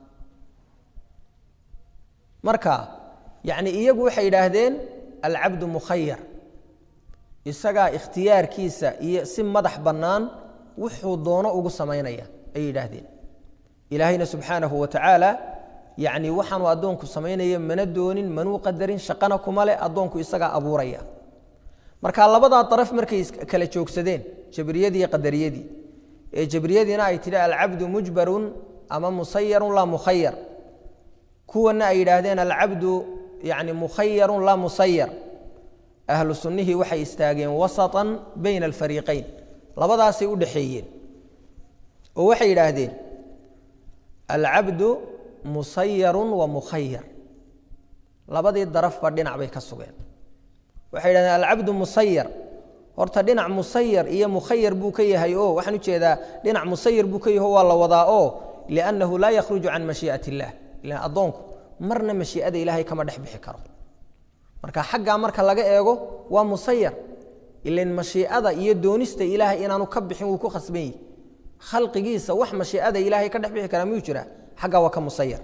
marka yacni iyagu waxay yidhaahdeen alcabdu mukhayar isagaa ikhtiyaarkiisa iyo si madax bannaan wuxuu doono ugu samaynaya ayay yidhaahdeen ilaahayna subxaanahu wa tacaala yacni waxaanu addoonku samaynaya mana doonin manuu qadarin shaqana kuma leh addoonku isagaa abuuraya marka labadaa daraf markay kala joogsadeen jabriyadii iyo qadariyadii ee jabriyadiina ay tidhi alcabdu mujbarun ama musayarun laa mukhayar kuwana ay yidhaahdeen alcabdu yani mukhayarun laa musayar ahlu sunnihii waxay istaageen wasatan bayna alfariiqayn labadaasay u dhaxeeyeen oo waxay yidhaahdeen alcabdu musayarun wa mukhayar labadii darafba dhinac bay ka sugeen waxay yidhahdeen alcabdu musayar horta dhinac musayar iyo mukhayar buu ka yahay oo waxaan ujeedaa dhinac musayar buu ka yaho waa la wadaa oo liannahu laa yakhruju can mashii'at illah ilan addoonku marna mashii'ada ilaahay kama dhex bixi karo marka xaggaa marka laga eego waa musayar ilan mashiicada iyo doonista ilaahay inaanu ka bixin wuu ku khasban yihi khalqigiisa wax mashiicada ilaahay ka dhex bixi karaa miyuu jiraa xaggaa waa ka musayar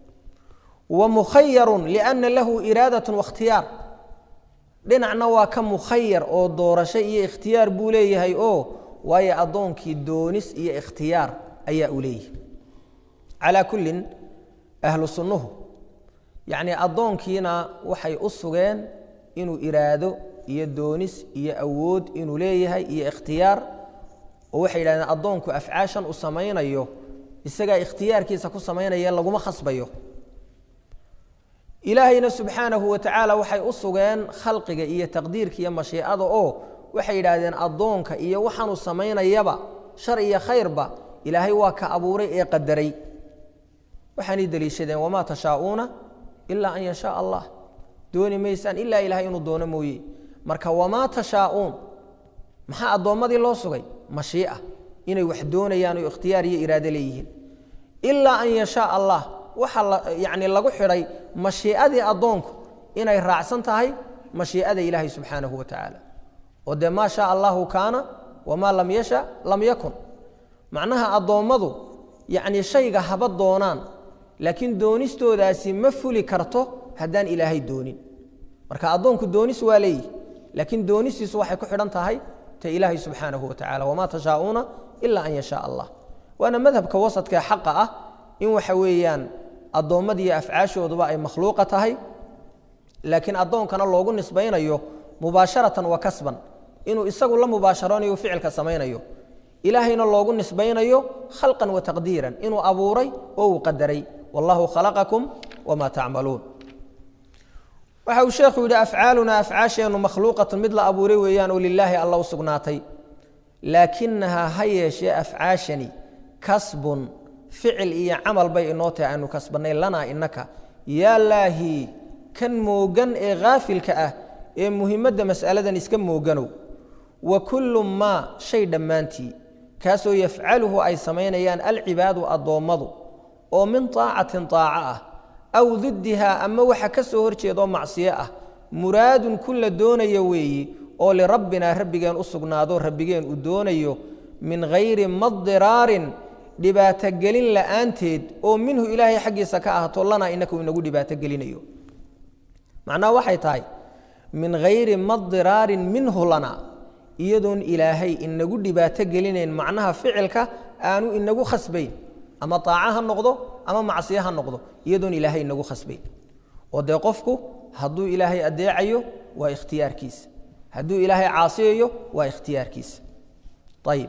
wa mukhayarun lianna lahu iraadatun wakhtiyaar dhinacna waa ka mukhayar oo doorasho iyo ikhtiyaar buu leeyahay oo waayo addoonkii doonis iyo ikhtiyaar ayaa u leeyahay calaa kullin ahlu sunnuhu yacnii addoonkiina waxay u sugeen inuu iraado iyo doonis iyo awood inuu leeyahay iyo ikhtiyaar oo waxay yidhahdeen addoonku afcaashan uu samaynayo isagaa ikhtiyaarkiisa ku samaynaya laguma khasbayo ilaahayna subxaanahu wa tacaala waxay u sugeen khalqiga iyo taqdiirka iyo mashiicada oo waxay yidhaahdeen addoonka iyo waxaanuu samaynayaba shar iyo khayrba ilaahay waa ka abuuray ee qadaray waxaanay deliishadeen wamaa tashaa'uuna ilaa an yashaa allah dooni maysaan ilaa ilaahay inuu doono mooye marka wamaa tashaa'uun maxaa addoommadii loo sugay mashii'a inay wax doonayaan oo ikhtiyaar iyo iraado leeyihiin ilaa an yashaa allah waxaa yani lagu xidhay mashii'adii addoonku inay raacsan tahay mashii'ada ilaahay subxaanahu wa tacaala oo dee maa shaa allahu kaana wamaa lam yasha lam yakun macnaha addoommadu yacni shayga haba doonaan laakiin doonistoodaasi ma fuli karto haddaan ilaahay doonin marka addoonku doonis waa leeyihi laakiin doonistiisu waxay ku xidhan tahay ta ilaahay subxaanahu wa tacala wamaa tashaa'uuna ilaa an yashaa allah waana madhabka wasadkaee xaqa ah in waxa weeyaan addoommadiiyo afcaashooduba ay makhluuqa tahay laakiin addoonkana loogu nisbaynayo mubaasharatan wa kasban inuu isagu la mubaasharoonayo ficilka samaynayo ilaahayna loogu nisbaynayo khalqan wa taqdiiran inuu abuuray oo uu qadaray wallahu khalaqakum wamaa tacmaluun waxa uu sheekhu yidhi afcaalunaa afcaasheennu makhluuqatun mid la abuuray weeyaan oo lilaahi alla u sugnaatay laakinahaa ha yeeshee afcaashani kasbun ficil iyo camal bay inoo tahay aanu kasbannay lanaa innaka yaa laahi kan moogan ee haafilka ah ee muhimadda mas'aladan iska mooganow wa kullu maa shay dhammaantii kaasoo yafcaluhu ay samaynayaan alcibaadu addoommadu oo min taacatin taaco ah aw diddihaa ama waxa ka soo hor jeedoo macsiyo ah muraadun ku la doonayo weeyi oo lirabbinaa rabbigeen u sugnaado rabbigeen uu doonayo min hayri madiraarin dhibaatogelin la'aanteed oo minhu ilaahay xaggiisa ka ahaato lanaa innaka uu inagu dhibaatogelinayo macnaha waxay tahay min hayri madiraarin minhu lanaa iyadoon ilaahay inagu dhibaato gelinayn macnaha ficilka aanu inagu khasbayn ama aaca ha noqdo ama macsiye ha noqdo iyadoon ilaahay inagu khasbayn oo dee qofku hadduu ilaahay adeecayo waa ikhtiyaarkiisa hadduu ilaahay caasiyayo waa ikhtiyaarkiisa ayib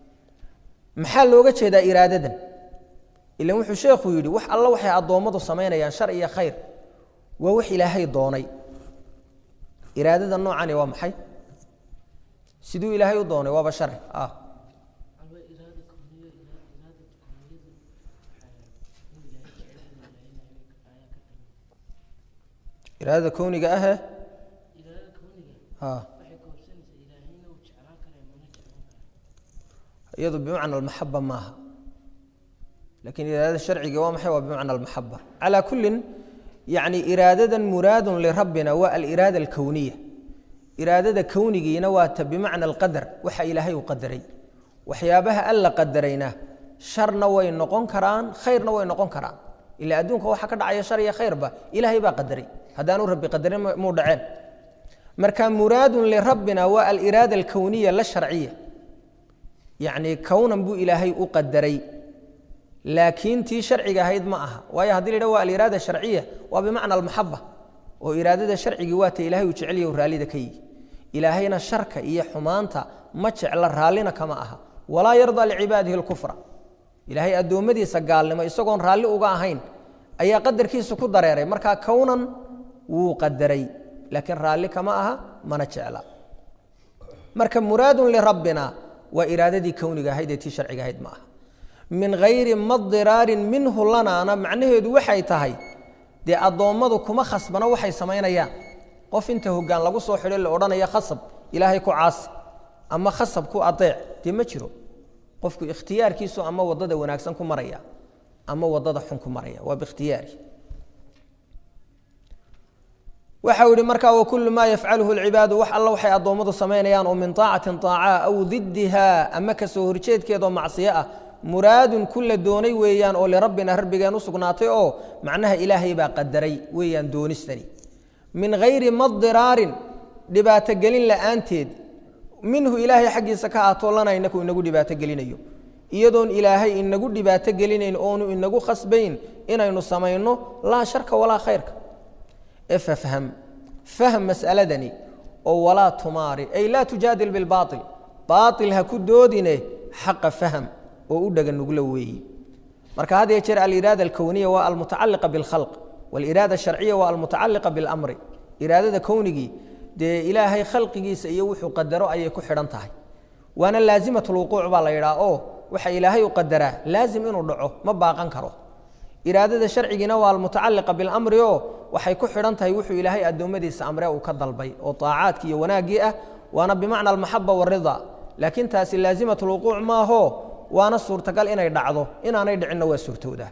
maxaa looga jeedaa iraadadan ilan wuxuu sheekhu yidhi wax alla waxay addoommadu samaynayaan shar iyo khayr waa wax ilaahay doonay iraadada noocani waa maxay siduu ilaahay u doonay waaba shari ah iraadada kowniga ahe iyadu bimacna almaxaba maaha lakin iraadada sharciga waa maxay waa bimacna almaxaba calaa kullin yani iraadadan muraadun lirabbina waa aliraada alkowniya iraadada kownigiina waa ta bimacna alqadar waxa ilaahay u qadaray waxyaabaha alla qadarayna sharna way noqon karaan khayrna way noqon karaan ila adduunka waxa ka dhacaya shar iyo khayrba ilaahay baa qadaray haddaanu rabbi qadarin muu dhaceen marka muraadun lirabbina waa aliraada alkowniya la sharciya yacni kownan buu ilaahay u qadaray laakiin tii sharciga ahayd ma aha waayo haddii la yidhah waa aliraada sharciya waa bimacna almaxaba oo iraadada sharcigii waa ta ilahay uu jecelya u raallida ka yihi ilaahayna sharka iyo xumaanta ma jecla raallina kama aha walaa yardaa licibaadihi alkufra ilaahay addoommadiisa gaalnimo isagoon raalli uga ahayn ayaa qadarkiisa ku dareeray markaa kownan wuu qadaray laakiin raalli kama aha mana jecla marka muraadun lirabbina waa iraadadii kowniga ahayd ee tii sharciga ahayd ma aha min hayri madiraarin minhu lanaana macnaheedu waxay tahay dee addoommadu kuma khasbana waxay samaynayaan qof inta hoggaan lagu soo xidho la odhanaya khasab ilaahay ku caasi ama khasab ku adeec dee ma jiro qofku ikhtiyaarkiisu ama waddada wanaagsan ku maraya ama waddada xun ku maraya waa biikhtiyaari waxa uu yihi markaa wakulu maa yafcaluhu lcibaadu wax alla waxay addoommadu samaynayaan oo min taacatin taaca aw diddiha ama kasoo horjeedkeedoo macsiyo ah muraadun ku la doonay weeyaan oo lirabbina rabbigeen u sugnaatay oo macnaha ilaahay baa qadaray weeyaan doonistani min hayri madiraarin dhibaatogelin la'aanteed minhu ilaahay xaggiisa ka aatoo lana inaku inagu dhibaatogelinayo iyadoon ilaahay inagu dhibaato gelinayn oonu inagu khasbayn inaynu samayno laa sharka walaa khayrka ee fafham fahm mas'aladani oo walaa tumaari ay laa tujaadil bilbaail baail ha ku doodine xaqa fahm oo u dhega nuglo weeyi marka had yee jeer aliraada alkowniya waa almutacaliqa bilkhalq waliraada sharciya waa almutacaliqa bilamri iraadada kownigii dee ilaahay khalqigiisa iyo wuxuu qadaro ayay ku xidhan tahay waana laazimat lwuquuc baa la yidhaha oo waxa ilaahay u qadaraa laazim inuu dhaco ma baaqan karo iraadada sharcigiina waa almutacaliqa bilamri oo waxay ku xidhan tahay wuxuu ilaahay addoommadiisa amre uu ka dalbay oo aacaadkii iyo wanaaggii ah waana bimacna almaxaba warida laakiin taasi laazimat lwuquuc maaho waana suurtagal inay dhacdo inaanay dhicinna waa suurtowda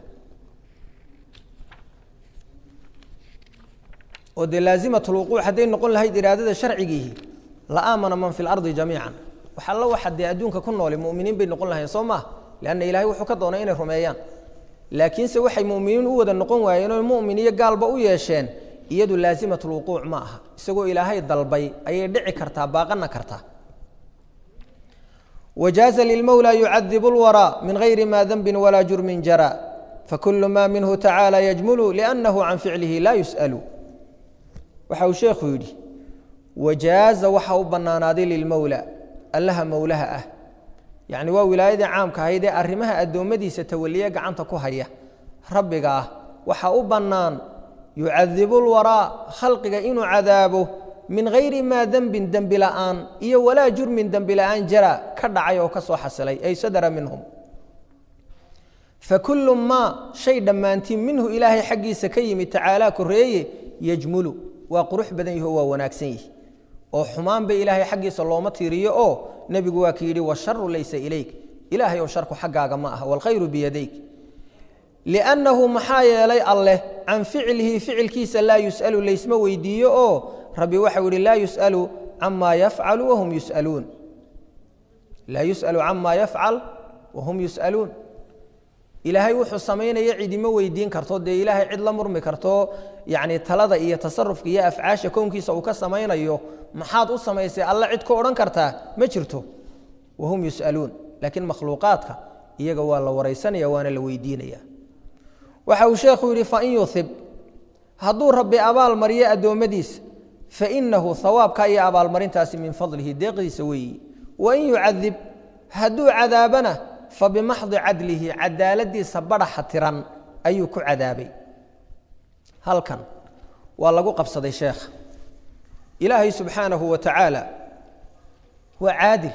oo dee laazimat lwuquuc hadday noqon lahayd iraadada sharcigiihi la aamana man fi lardi jamiican wax alla waxa dee adduunka ku nooli muminiin bay noqon lahayn soo maah leanna ilahay wuxuu ka doonay inay rumeeyaan laakiinse waxay muminiin u wada noqon waayeen oo mumin iyo gaalba u yeesheen iyadu laazimat lwuquuc ma aha isagoo ilaahay dalbay ayay dhici kartaa baaqana kartaa wajaaza lilmowla yucadibu lwaraa min gayri ma denbin walaa jurmin jara fakulu ma minhu tacaala yajmulu liannahu can ficlihi laa yus'alu waxa uu sheekhu yidhi wajaaza waxa u bannaanaaday lilmowla allaha mowlaha ah yacni waa wilaayadii caamka ahayd ee arrimaha addoommadiisa tawaliye gacanta ku haya rabbiga ah waxa u bannaan yucadibu lwaraa khalqiga inuu cadaabo min gayri maa dembin dembi la'aan iyo walaa jurmin dembi la'aan jara ka dhacay oo ka soo xasilay ay sadara minhum fakulu maa shay dhammaantii minhu ilaahay xaggiisa ka yimid tacaalaa koreeye yajmulu waa qurux badan yahi oo waa wanaagsan yihi oo xumaanba ilaahay xaggiisa looma tiiriyo oo nebigu waa ki yidhi washaru laysa ilayk ilaahay oo sharku xaggaaga ma aha waalkhayru biyadayk liannahu maxaa yeelay alleh can ficlihi ficilkiisa laa yus'alu laysma weydiiyo oo rabbi waxau yihi laa yus'alu camaa yafcalu wahum yus'aluun laa yus'alu camaa yafcal wahum yus'aluun ilaahay wuxuu samaynaya cidima weydiin karto dee ilaahay cid la murmi karto yacni talada iyo tasarufka iyo afcaasha kownkiisa uu ka samaynayo maxaad u samaysay alle cid ku odhan kartaa ma jirto wahum yus'aluun laakiin makhluuqaadka iyaga waa la waraysanaya waana la weydiinaya waxa uu sheekhu yidhi fain yuhib hadduu rabbi abaal mariyo addoommadiisa fainahu hawaabka iyo abaalmarintaasi min fadlihi deeqdiisa weeyi wain yucadib hadduu cadaabana fabimaxdi cadlihi cadaaladiisa badhaxa tiran ayuu ku cadaabay halkan waa lagu qabsaday sheekha ilaahay subxaanahu wa tacaala waa caadil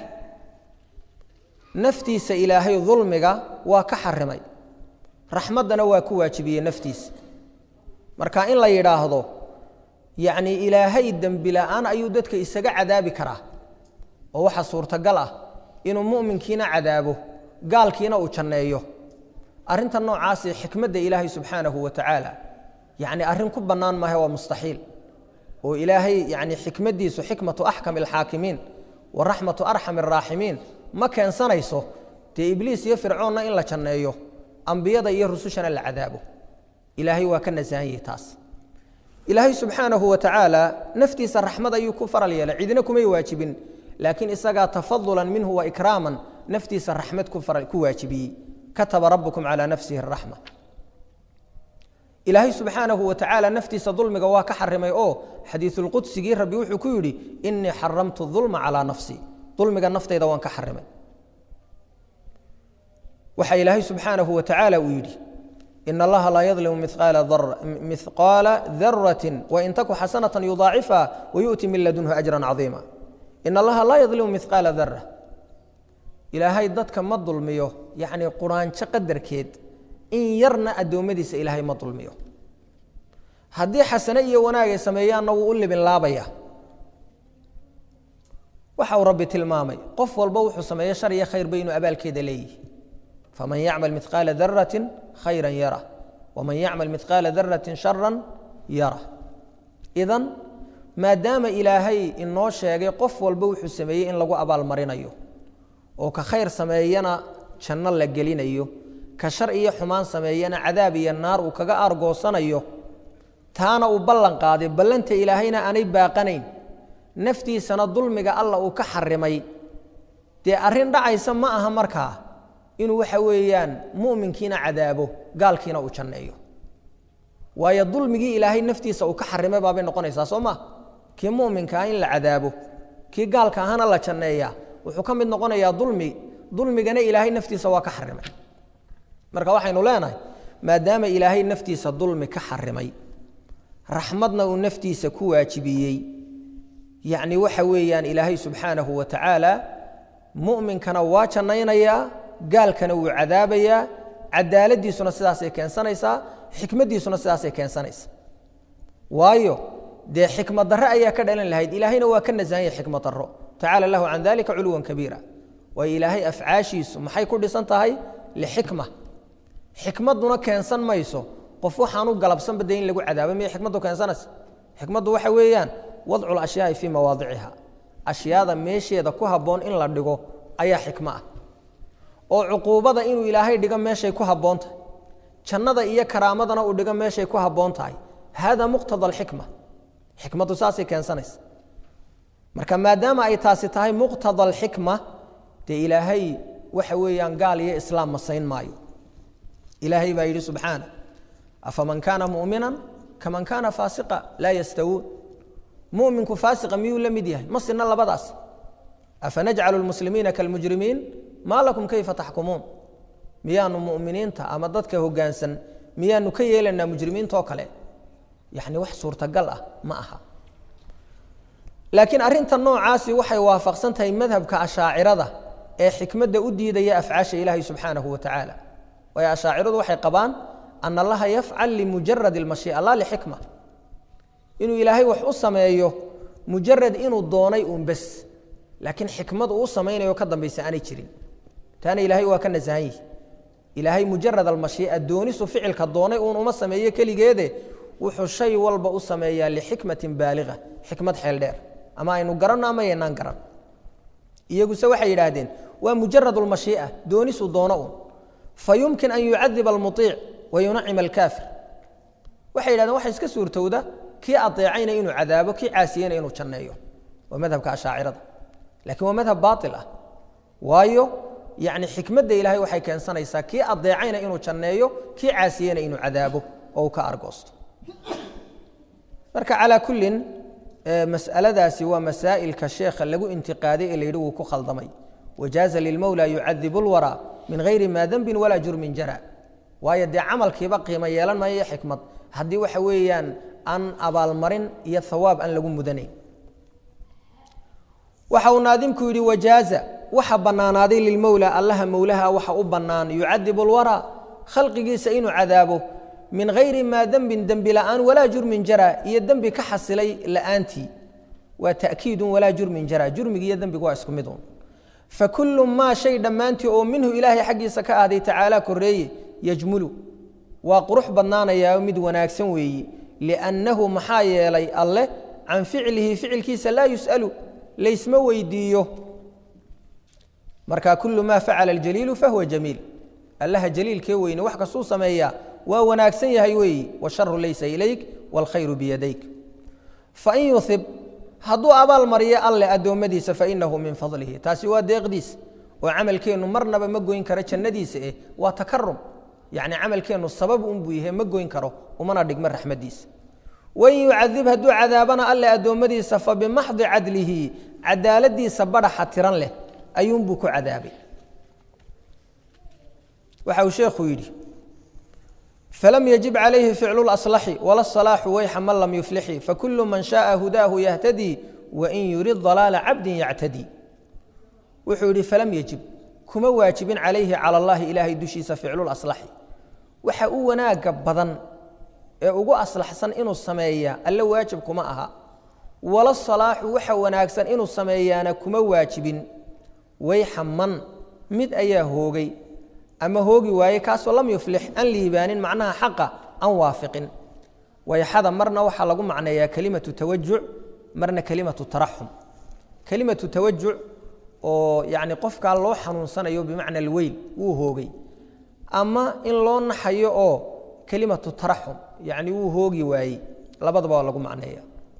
naftiisa ilaahay dulmiga waa ka xarimay raxmaddana waa ku waajibiyey naftiisa marka in la yidhaahdo yacnii ilaahay dembi la'aan ayuu dadka isaga cadaabi karaa oo waxaa suurtagal ah inuu mu'minkiina cadaabo gaalkiina uu janneeyo arrinta noocaasi xikmadda ilaahay subxaanahu wa tacaala yacni arrin ku bannaan maaha waa mustaxiil oo ilaahay yacni xikmaddiisu xikmatu axkami alxaakimiin wa raxmatu arxami araaximiin ma keensanayso dee ibliis iyo fircoonna in la janneeyo ambiyada iyo rusushana la cadaabo ilaahay waa ka nasahanyay taas ilaahay subxaanahu wa tacaala naftiisa raxmad ayuu ku faral yeelay cidina kumay waajibin laakiin isagaa tafadulan minhu wa ikraaman naftiisa raxmad ku waajibiyey kataba rabukum calaa nafsihi araxma ilaahay subxaanahu wa tacaala naftiisa dulmiga waa ka xarimay oo xadiisulqudsigii rabbi wuxuu ku yidhi inii xaramtu dulma calaa nafsii dulmiga naftayda waan ka xarimay waxa ilaahay subxaanahu wa tacaala uu yidhi in allaha laa yadlimu mihqaala darati wain taku xasanata yudaacifa wayu'ti min ladunhu ajran cadiima in allaha laa yadlimu mihqaala dara ilaahay dadka ma dulmiyo yacnii quraanjo qadarkeed in yarna addoommadiisa ilaahay ma dulmiyo haddii xasane iyo wanaagay sameeyaanna wuu u libin laabaya waxa uu rabbi tilmaamay qof walba wuxuu sameeyo shar iyo khayrba inuu abaalkeeda leeyihi faman yacmal midqaala darati khayra yara waman yacmal midqaala darati shara yara idan maadaama ilaahay inoo sheegay qof walba wuxuu sameeyey in lagu abaalmarinayo oo ka khayr sameeyana janno la gelinayo ka shar iyo xumaan sameeyana cadaab iyo naar uu kaga aargoosanayo taana uu ballan qaaday ballanta ilaahayna aanay baaqanayn naftiisana dulmiga alla uu ka xarimay dee arrin dhacaysa ma aha markaa inuu waxa weeyaan mu'minkiina cadaabo gaalkiina uu janneeyo waayo dulmigii ilaahay naftiisa uu ka xarimay baabay noqonaysaa soo ma kii mu'minka ah in la cadaabo kii gaalka ahana la janneeyaa wuxuu ka mid noqonayaa dulmi dulmigana ilaahay naftiisa waa ka xarimay marka waxaynu leenahay maadaama ilaahay naftiisa dulmi ka xarimay raxmadna uu naftiisa ku waajibiyey yacni waxa weeyaan ilaahay subxaanahu wa tacaala mu'minkana waa jannaynayaa gaalkana wuu cadaabayaa cadaaladiisuna sidaasay keensanaysaa xikmaddiisuna sidaasay keensanaysaa waayo dee xikmad darre ayaa ka dhalan lahayd ilaahayna waa ka nasahan yahay xikmad darro tacaala lahu can dalika culuwan kabiira waayo ilaahay afcaashiisu maxay ku dhisan tahay lixikma xikmadduna keensan mayso qof waxaanu galabsanba dee in lagu cadaabo miyay xikmaddu keensanaysa xikmaddu waxa weeyaan wadcu lashyaai fii mawaadiciha ashyaada meesheeda ku habboon in la dhigo ayaa xikmo ah oo cuquubada inuu ilaahay dhigo meeshay ku habboon tahay jannada iyo karaamadana uu dhigo meeshay ku habboon tahay hada muqtada alxikma xikmaddu saasay keensanaysa marka maadaama ay taasi tahay muqtada alxikma dee ilaahay waxa weeyaan gaal iyo islaam masayn maayo ilaahay baa yidhi subxaana afaman kaana mu'minan kaman kaana faasiqa laa yastawuun muminku faasiqa miyuu la mid yahay ma sina labadaas afanajcalu lmuslimiina kalmujrimiin maa lakum kayfa taxkumuun miyaanu muminiinta ama dadka hogaansan miyaanu ka yeelanaa mujrimiintaoo kale yani wax suurtagal ah ma aha laakiin arinta noocaasi waxay waafaqsan tahay madhabka ashaacirada ee xikmadda u diidaya afcaasha ilaahay subxaanahu wa tacaala waayo ashaaciradu waxay qabaan ana allaha yafcal limujarad اlmashii'a la lixikma inuu ilaahay wax u sameeyo mujarad inuu doonay uun bes laakiin xikmad uu u samaynayo ka dambaysa aanay jirin taana ilaahay waa ka nasahan yihi ilaahay mujarad almashii'a doonisu ficilka doonay uun uma sameeyo keligeede wuxuu shay walba u sameeyaa lixikmatin baaliga xikmad xeel dheer ama aynu garanno ama yaynaan garan iyaguse waxay yidhaahdeen waa mujarad lmashii'a doonisu doono uun fa yumkin an yucadiba almuiic wa yunacima alkaafir waxay yidhahdeen waxa iska suurtowda kii adeecayna inuu cadaabo kii caasiyeyna inuu janneeyo waa madhabka ashaacirada lakiin waa madhab baail ah waayo yani xikmadda ilaahay waxay keensanaysaa kii adeecayna inuu janneeyo kii caasiyeyna inuu cadaabo oo uu ka argoosto marka calaa kullin mas'aladaasi waa masaa'ilka sheekha lagu intiqaaday ee la yidhi wuu ku khaldamay wajaaza lilmowla yucadibu lwaraa min hayri maa dembin walaa jurmin jara waayo dee camalkiiba qiimo yeelan maayo xikmad haddii waxa weeyaan aan abaalmarin iyo hawaab aan lagu mudanayn waxa uu naadimku yidhi wajaaza waxa bannaanaaday lilmowla allaha mowlaha waxa u bannaan yucadibu lwaraa khalqigiisa inuu cadaabo min hayri maa dembin dembi la'aan walaa jurmin jara iyo dembi ka xasilay la'aantii waa ta'kiidun walaa jurmin jara jurmigi iyo dembigu waa isku mid un fakulu maa shay dhammaantii oo minhu ilaahay xaggiisa ka ahday tacaala koreeye yajmulu waa qurux badnaanayaa mid wanaagsan weeyi liannahu maxaa yeelay alleh can ficlihi ficilkiisa laa yus'alu laysma weydiiyo marka kulu maa facala aljaliilu fahuwa jamiil allaha jaliilkee weyne wax kastuu sameeyaa waa wanaagsan yahay weeyi washaru laysa ilayk wاlkhayru biyadayk fain yuhib hadduu abaal mariyo alleh addoommadiisa fainahu min fadlihi taasi waa deeqdiis oo camalkeennu marnaba ma goyn karo jannadiisa eh waa takarum yacni camalkeennu sabab unbuu yahay ma goyn karo umana dhigmo raxmaddiisa wain yucadib hadduu cadaabana alleh addoommadiisa fabimaxdi cadlihi cadaaladiisa badhaxa tiran leh ayuunbuu ku cadaabay waxa uu sheekhu yidhi فlm yجib عalayhi ficl اأصلxi وla الصلاaxu wayxa man lam yuflixi fakul man شhaءa hudaahu yahtadي wain yurid ضalaaلa cabdi yactadي wuxuu yihi falam yejib kuma waajibin calayhi calى اllahi ilaahay dushiisa ficlu اأصلxi waxa u wanaaga badan ee ugu aslaxsan inuu sameeya alle waajib kuma aha wala الصalaaxu waxa wanaagsan inuu sameeyaana kuma waajibin wayxa man mid ayaa hoogay ama hoogi waaye kaasoo lam yuflix aan liibaanin macnaha xaqa aan waafiqin wayxada marna waxaa lagu macneeyaa kelimatu tawajuc marna kelimatu taraxum kelimatu tawajuc oo yani qofkaa loo xanuunsanayo bimacna alweyl wuu hoogay ama in loo naxayo oo kelimatu taraxum yani wuu hoogi waayey labadaba waa lagu macneeya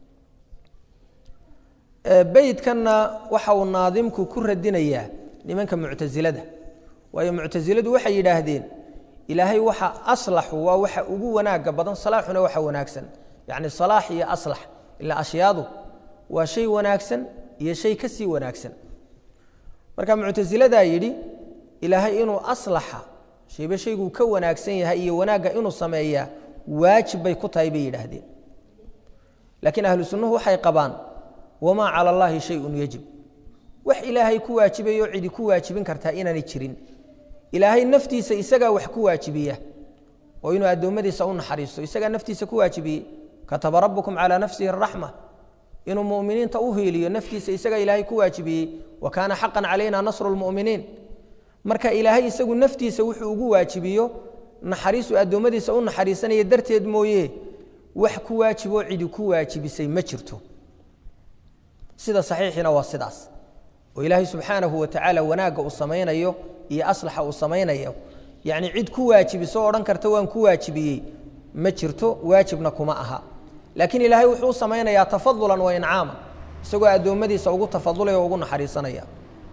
beydkanna waxa uu naadimku ku radinayaa nimanka muctasilada waayo muctasiladu waxay yidhaahdeen ilaahay waxa aslaxu waa waxa ugu wanaaga badan salaaxuna waxa wanaagsan yacni salaax iyo aslax ilaa ashyaadu waa shay wanaagsan iyo shay ka sii wanaagsan marka muctasiladaa yidhi ilaahay inuu aslaxa shayba shayguu ka wanaagsan yahay iyo wanaagga inuu sameeyaa waajib bay ku tahay bay yidhaahdeen laakiin ahlu sunnuhu waxay qabaan wamaa cala allaahi shayun yajib wax ilaahay ku waajibayo cidi ku waajibin kartaa inaanay jirin ilaahay naftiisa isagaa wax ku waajibiya oo inuu addoommadiisa u naxariisto isagaa naftiisa ku waajibiyey kataba rabukum calaa nafsihi araxma inuu muminiinta u hiiliyo naftiisa isagaa ilaahay ku waajibiyey wa kaana xaqan calayna nasru lmuminiin marka ilaahay isagu naftiisa wuxuu ugu waajibiyo naxariisu addoommadiisa u naxariisanaya darteed mooye wax ku waajiboo cidi ku waajibisay ma jirto sida saxiixiina waa sidaas oo ilaahay subxaanahu wa tacaala wanaagga uu samaynayo iyo aslaxa uu samaynayo yacni cid ku waajibiso o odhan karta waan ku waajibiyey ma jirto waajibna kuma aha laakiin ilaahay wuxuu u samaynayaa tafadulan wa incaama isagoo addoommadiisa ugu tafadulaya o ugu naxariisanaya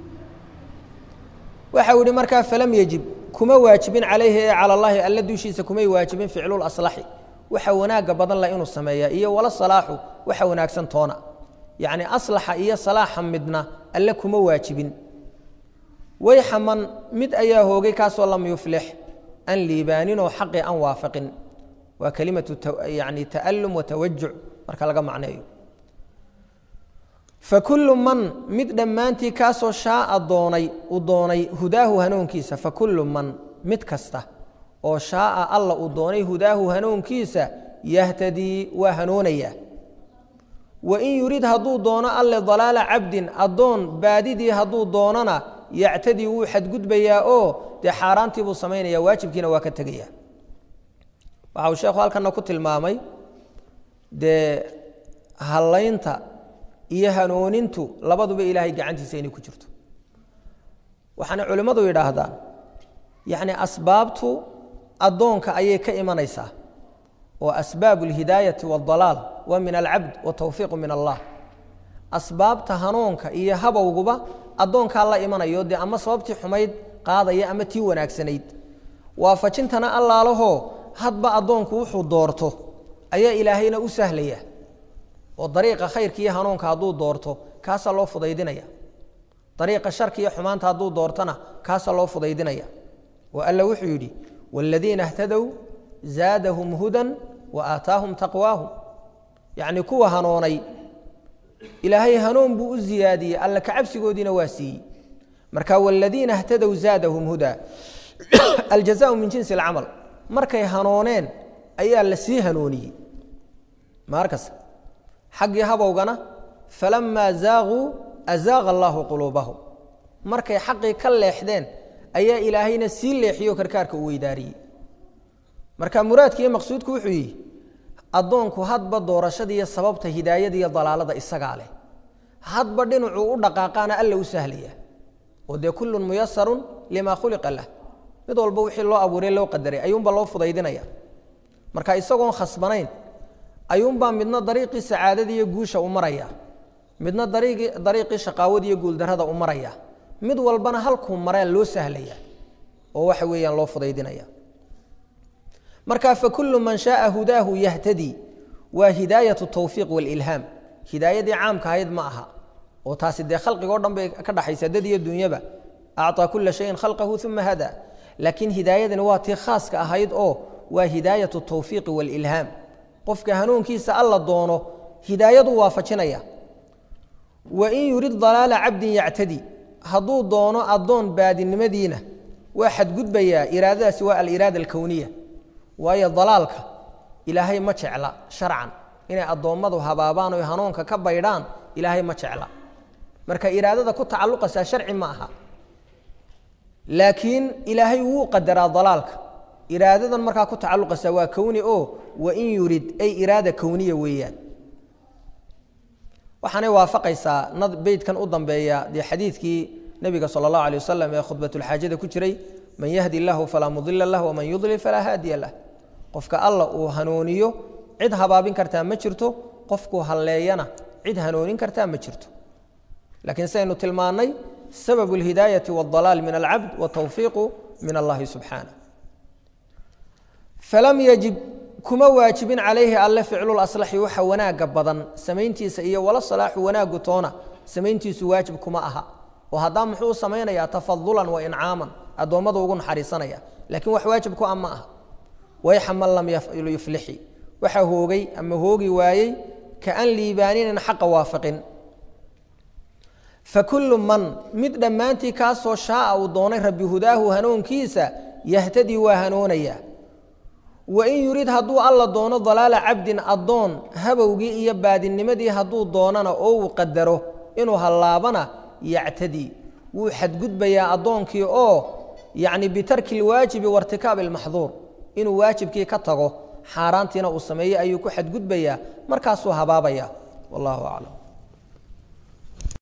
waxa uu yihi markaa falam yejib kuma waajibin calayhi ee cala allahi alla dushiisa kumay waajibin ficlul aslaxi waxa wanaagga badan la inuu sameeyaa iyo wala salaaxu waxa wanaagsan toona yacni aslaxa iyo salaaxa midna alle kuma waajibin wayxaman mid ayaa hoogay kaasoo lam yuflix an liibaaninoo xaqii an waafaqin waa kelimatu yani ta'alum wa tawajuc marka laga macneeyo fakullu man mid dhammaantii kaasoo shaaa doonay uu doonay hudaahu hanuunkiisa fakullu man mid kasta oo shaaa alla uu doonay hudaahu hanuunkiisa yahtadii waa hanuunayaa wain yurid hadduu doono alle dalaala cabdin addoon baadidii hadduu doonona yactadii wuu xadgudbayaa oo dee xaaraantii buu samaynaya waajibkiina waa ka tegaya waxa uu sheekhu halkana ku tilmaamay dee hallaynta iyo hanuunintu labaduba ilaahay gacantiisa inay ku jirto waxaana culimmadu yidhaahdaan yacni asbaabtu addoonka ayay ka imanaysaa oo asbaabu alhidaayati waaldalaal waa min alcabd watawfiiqu min allah asbaabta hanuunka iyo habowguba addoonkaa la imanayo dee ama sababtii xumayd qaadaya ama tii wanaagsanayd waafajintana allaalahoo hadba addoonku wuxuu doorto ayaa ilaahayna u sahlaya oo dariiqa khayrka iyo hanuunka hadduu doorto kaasaa loo fudaydinaya dariiqa sharka iyo xumaanta hadduu doortona kaasaa loo fudaydinaya oo alla wuxuu yidhi waaladiina htadow zaadahum hudan wa aataahum taqwaahum yacni kuwa hanoonay ilaahay hanuun buu u ziyaadiyey alla kacabsigoodiina waa siiyey marka waaladiina htadow zaadahum hudaa aljazaau min jinsi alcamal markay hanooneen ayaa la sii hanuuniyey maarkas xaggii habowgana falamaa zaaquu azaaqa allaahu quluubahum markay xaqii ka leexdeen ayaa ilaahayna sii leexiyo karkaarka u weydaariyey marka muraadka iyo maqsuudku wuxuu yihi addoonku hadba doorashadiiyo sababta hidaayada iyo dalaalada isagaa leh hadba dhinacuu u dhaqaaqaana alla u sahlaya oo dee kullun muyasarun limaa khuliqa lah mid walba wixii loo abuuray loo qadaray ayuunbaa loo fudaydinaya marka isagoon khasbanayn ayuunbaa midna dariiqii sacaadada iyo guusha u maraya midna dariiqii shaqaawada iyo guuldarrada u maraya mid walbana halkuu mareen loo sahlaya oo waxa weeyaan loo fudaydinaya marka fakullu man shaaa hudaahu yahtadii waa hidaayatu tawfiiq walilhaam hidaayadii caamka ahayd ma aha oo taasi dee khalqigo dhan bay ka dhaxaysa dad iyo dunyaba acطaa kula shayin khalqahu uma hada laakiin hidaayadani waa tii khaaska ahayd oo waa hidaayatu tawfiiqi walilhaam qofka hanuunkiisa alla doono hidaayadu waafajinaya wain yurid dalaala cabdin yactadi hadduu doono addoon baadinimadiina waa xadgudbayaa iraadadaasi waa aliraada alkowniya waayo dalaalka ilaahay ma jecla sharcan inay addoommadu habaabaan oy hanuunka ka baydhaan ilaahay ma jecla marka iraadada ku tacalluqaysaa sharci ma aha laakiin ilaahay wuu qadaraa dalaalka iraadadan markaa ku tacalluqaysaa waa kowni oo wain yurid ay iraada kowniya weeyaan waxaanay waafaqaysaa beydkan u dambeeya dee xadiidkii nebiga sala allahu alay wasalam ee khudbatulxaajada ku jiray man yahdi illahu falaa mudila lah waman yudlil falaa haadiya lah qofka alla uu hanuuniyo cid habaabin kartaa ma jirto qofkuu halleeyana cid hanuunin kartaa ma jirto laakiin sidaynu tilmaannay sababu alhidaayati waaldalaal min alcabd watawfiiqu min allahi subxaanah falam yajib kuma waajibin calayhi alle ficlulaslaxi waxa wanaagga badan samayntiisa iyo wala salaaxu wanaaggu toona samayntiisu waajib kuma aha oo haddaa muxuu u samaynayaa tafadulan wa incaaman addoommadu ugu naxariisanaya laakiin wax waajib ku a ma aha wayxa man lam yuflixi waxa hoogay ama hoogi waayey ka an liibaaninin xaqa waafaqin fakullu man mid dhammaantii kaasoo shaaa uu doonay rabbi hudaahu hanuunkiisa yahtadii waa hanuunaya wain yurid hadduu alla doono dalaala cabdin addoon habowgii iyo baadinimadii hadduu doonana oo uu qadaro inuu hallaabana yactadii wuu xadgudbayaa addoonkii oo yacni bitarki lwaajibi wairtikaabi almaxduur inuu waajibkii ka tago xaaraantiina uu sameeyey ayuu ku xadgudbayaa markaasuu habaabaya wallahu aclam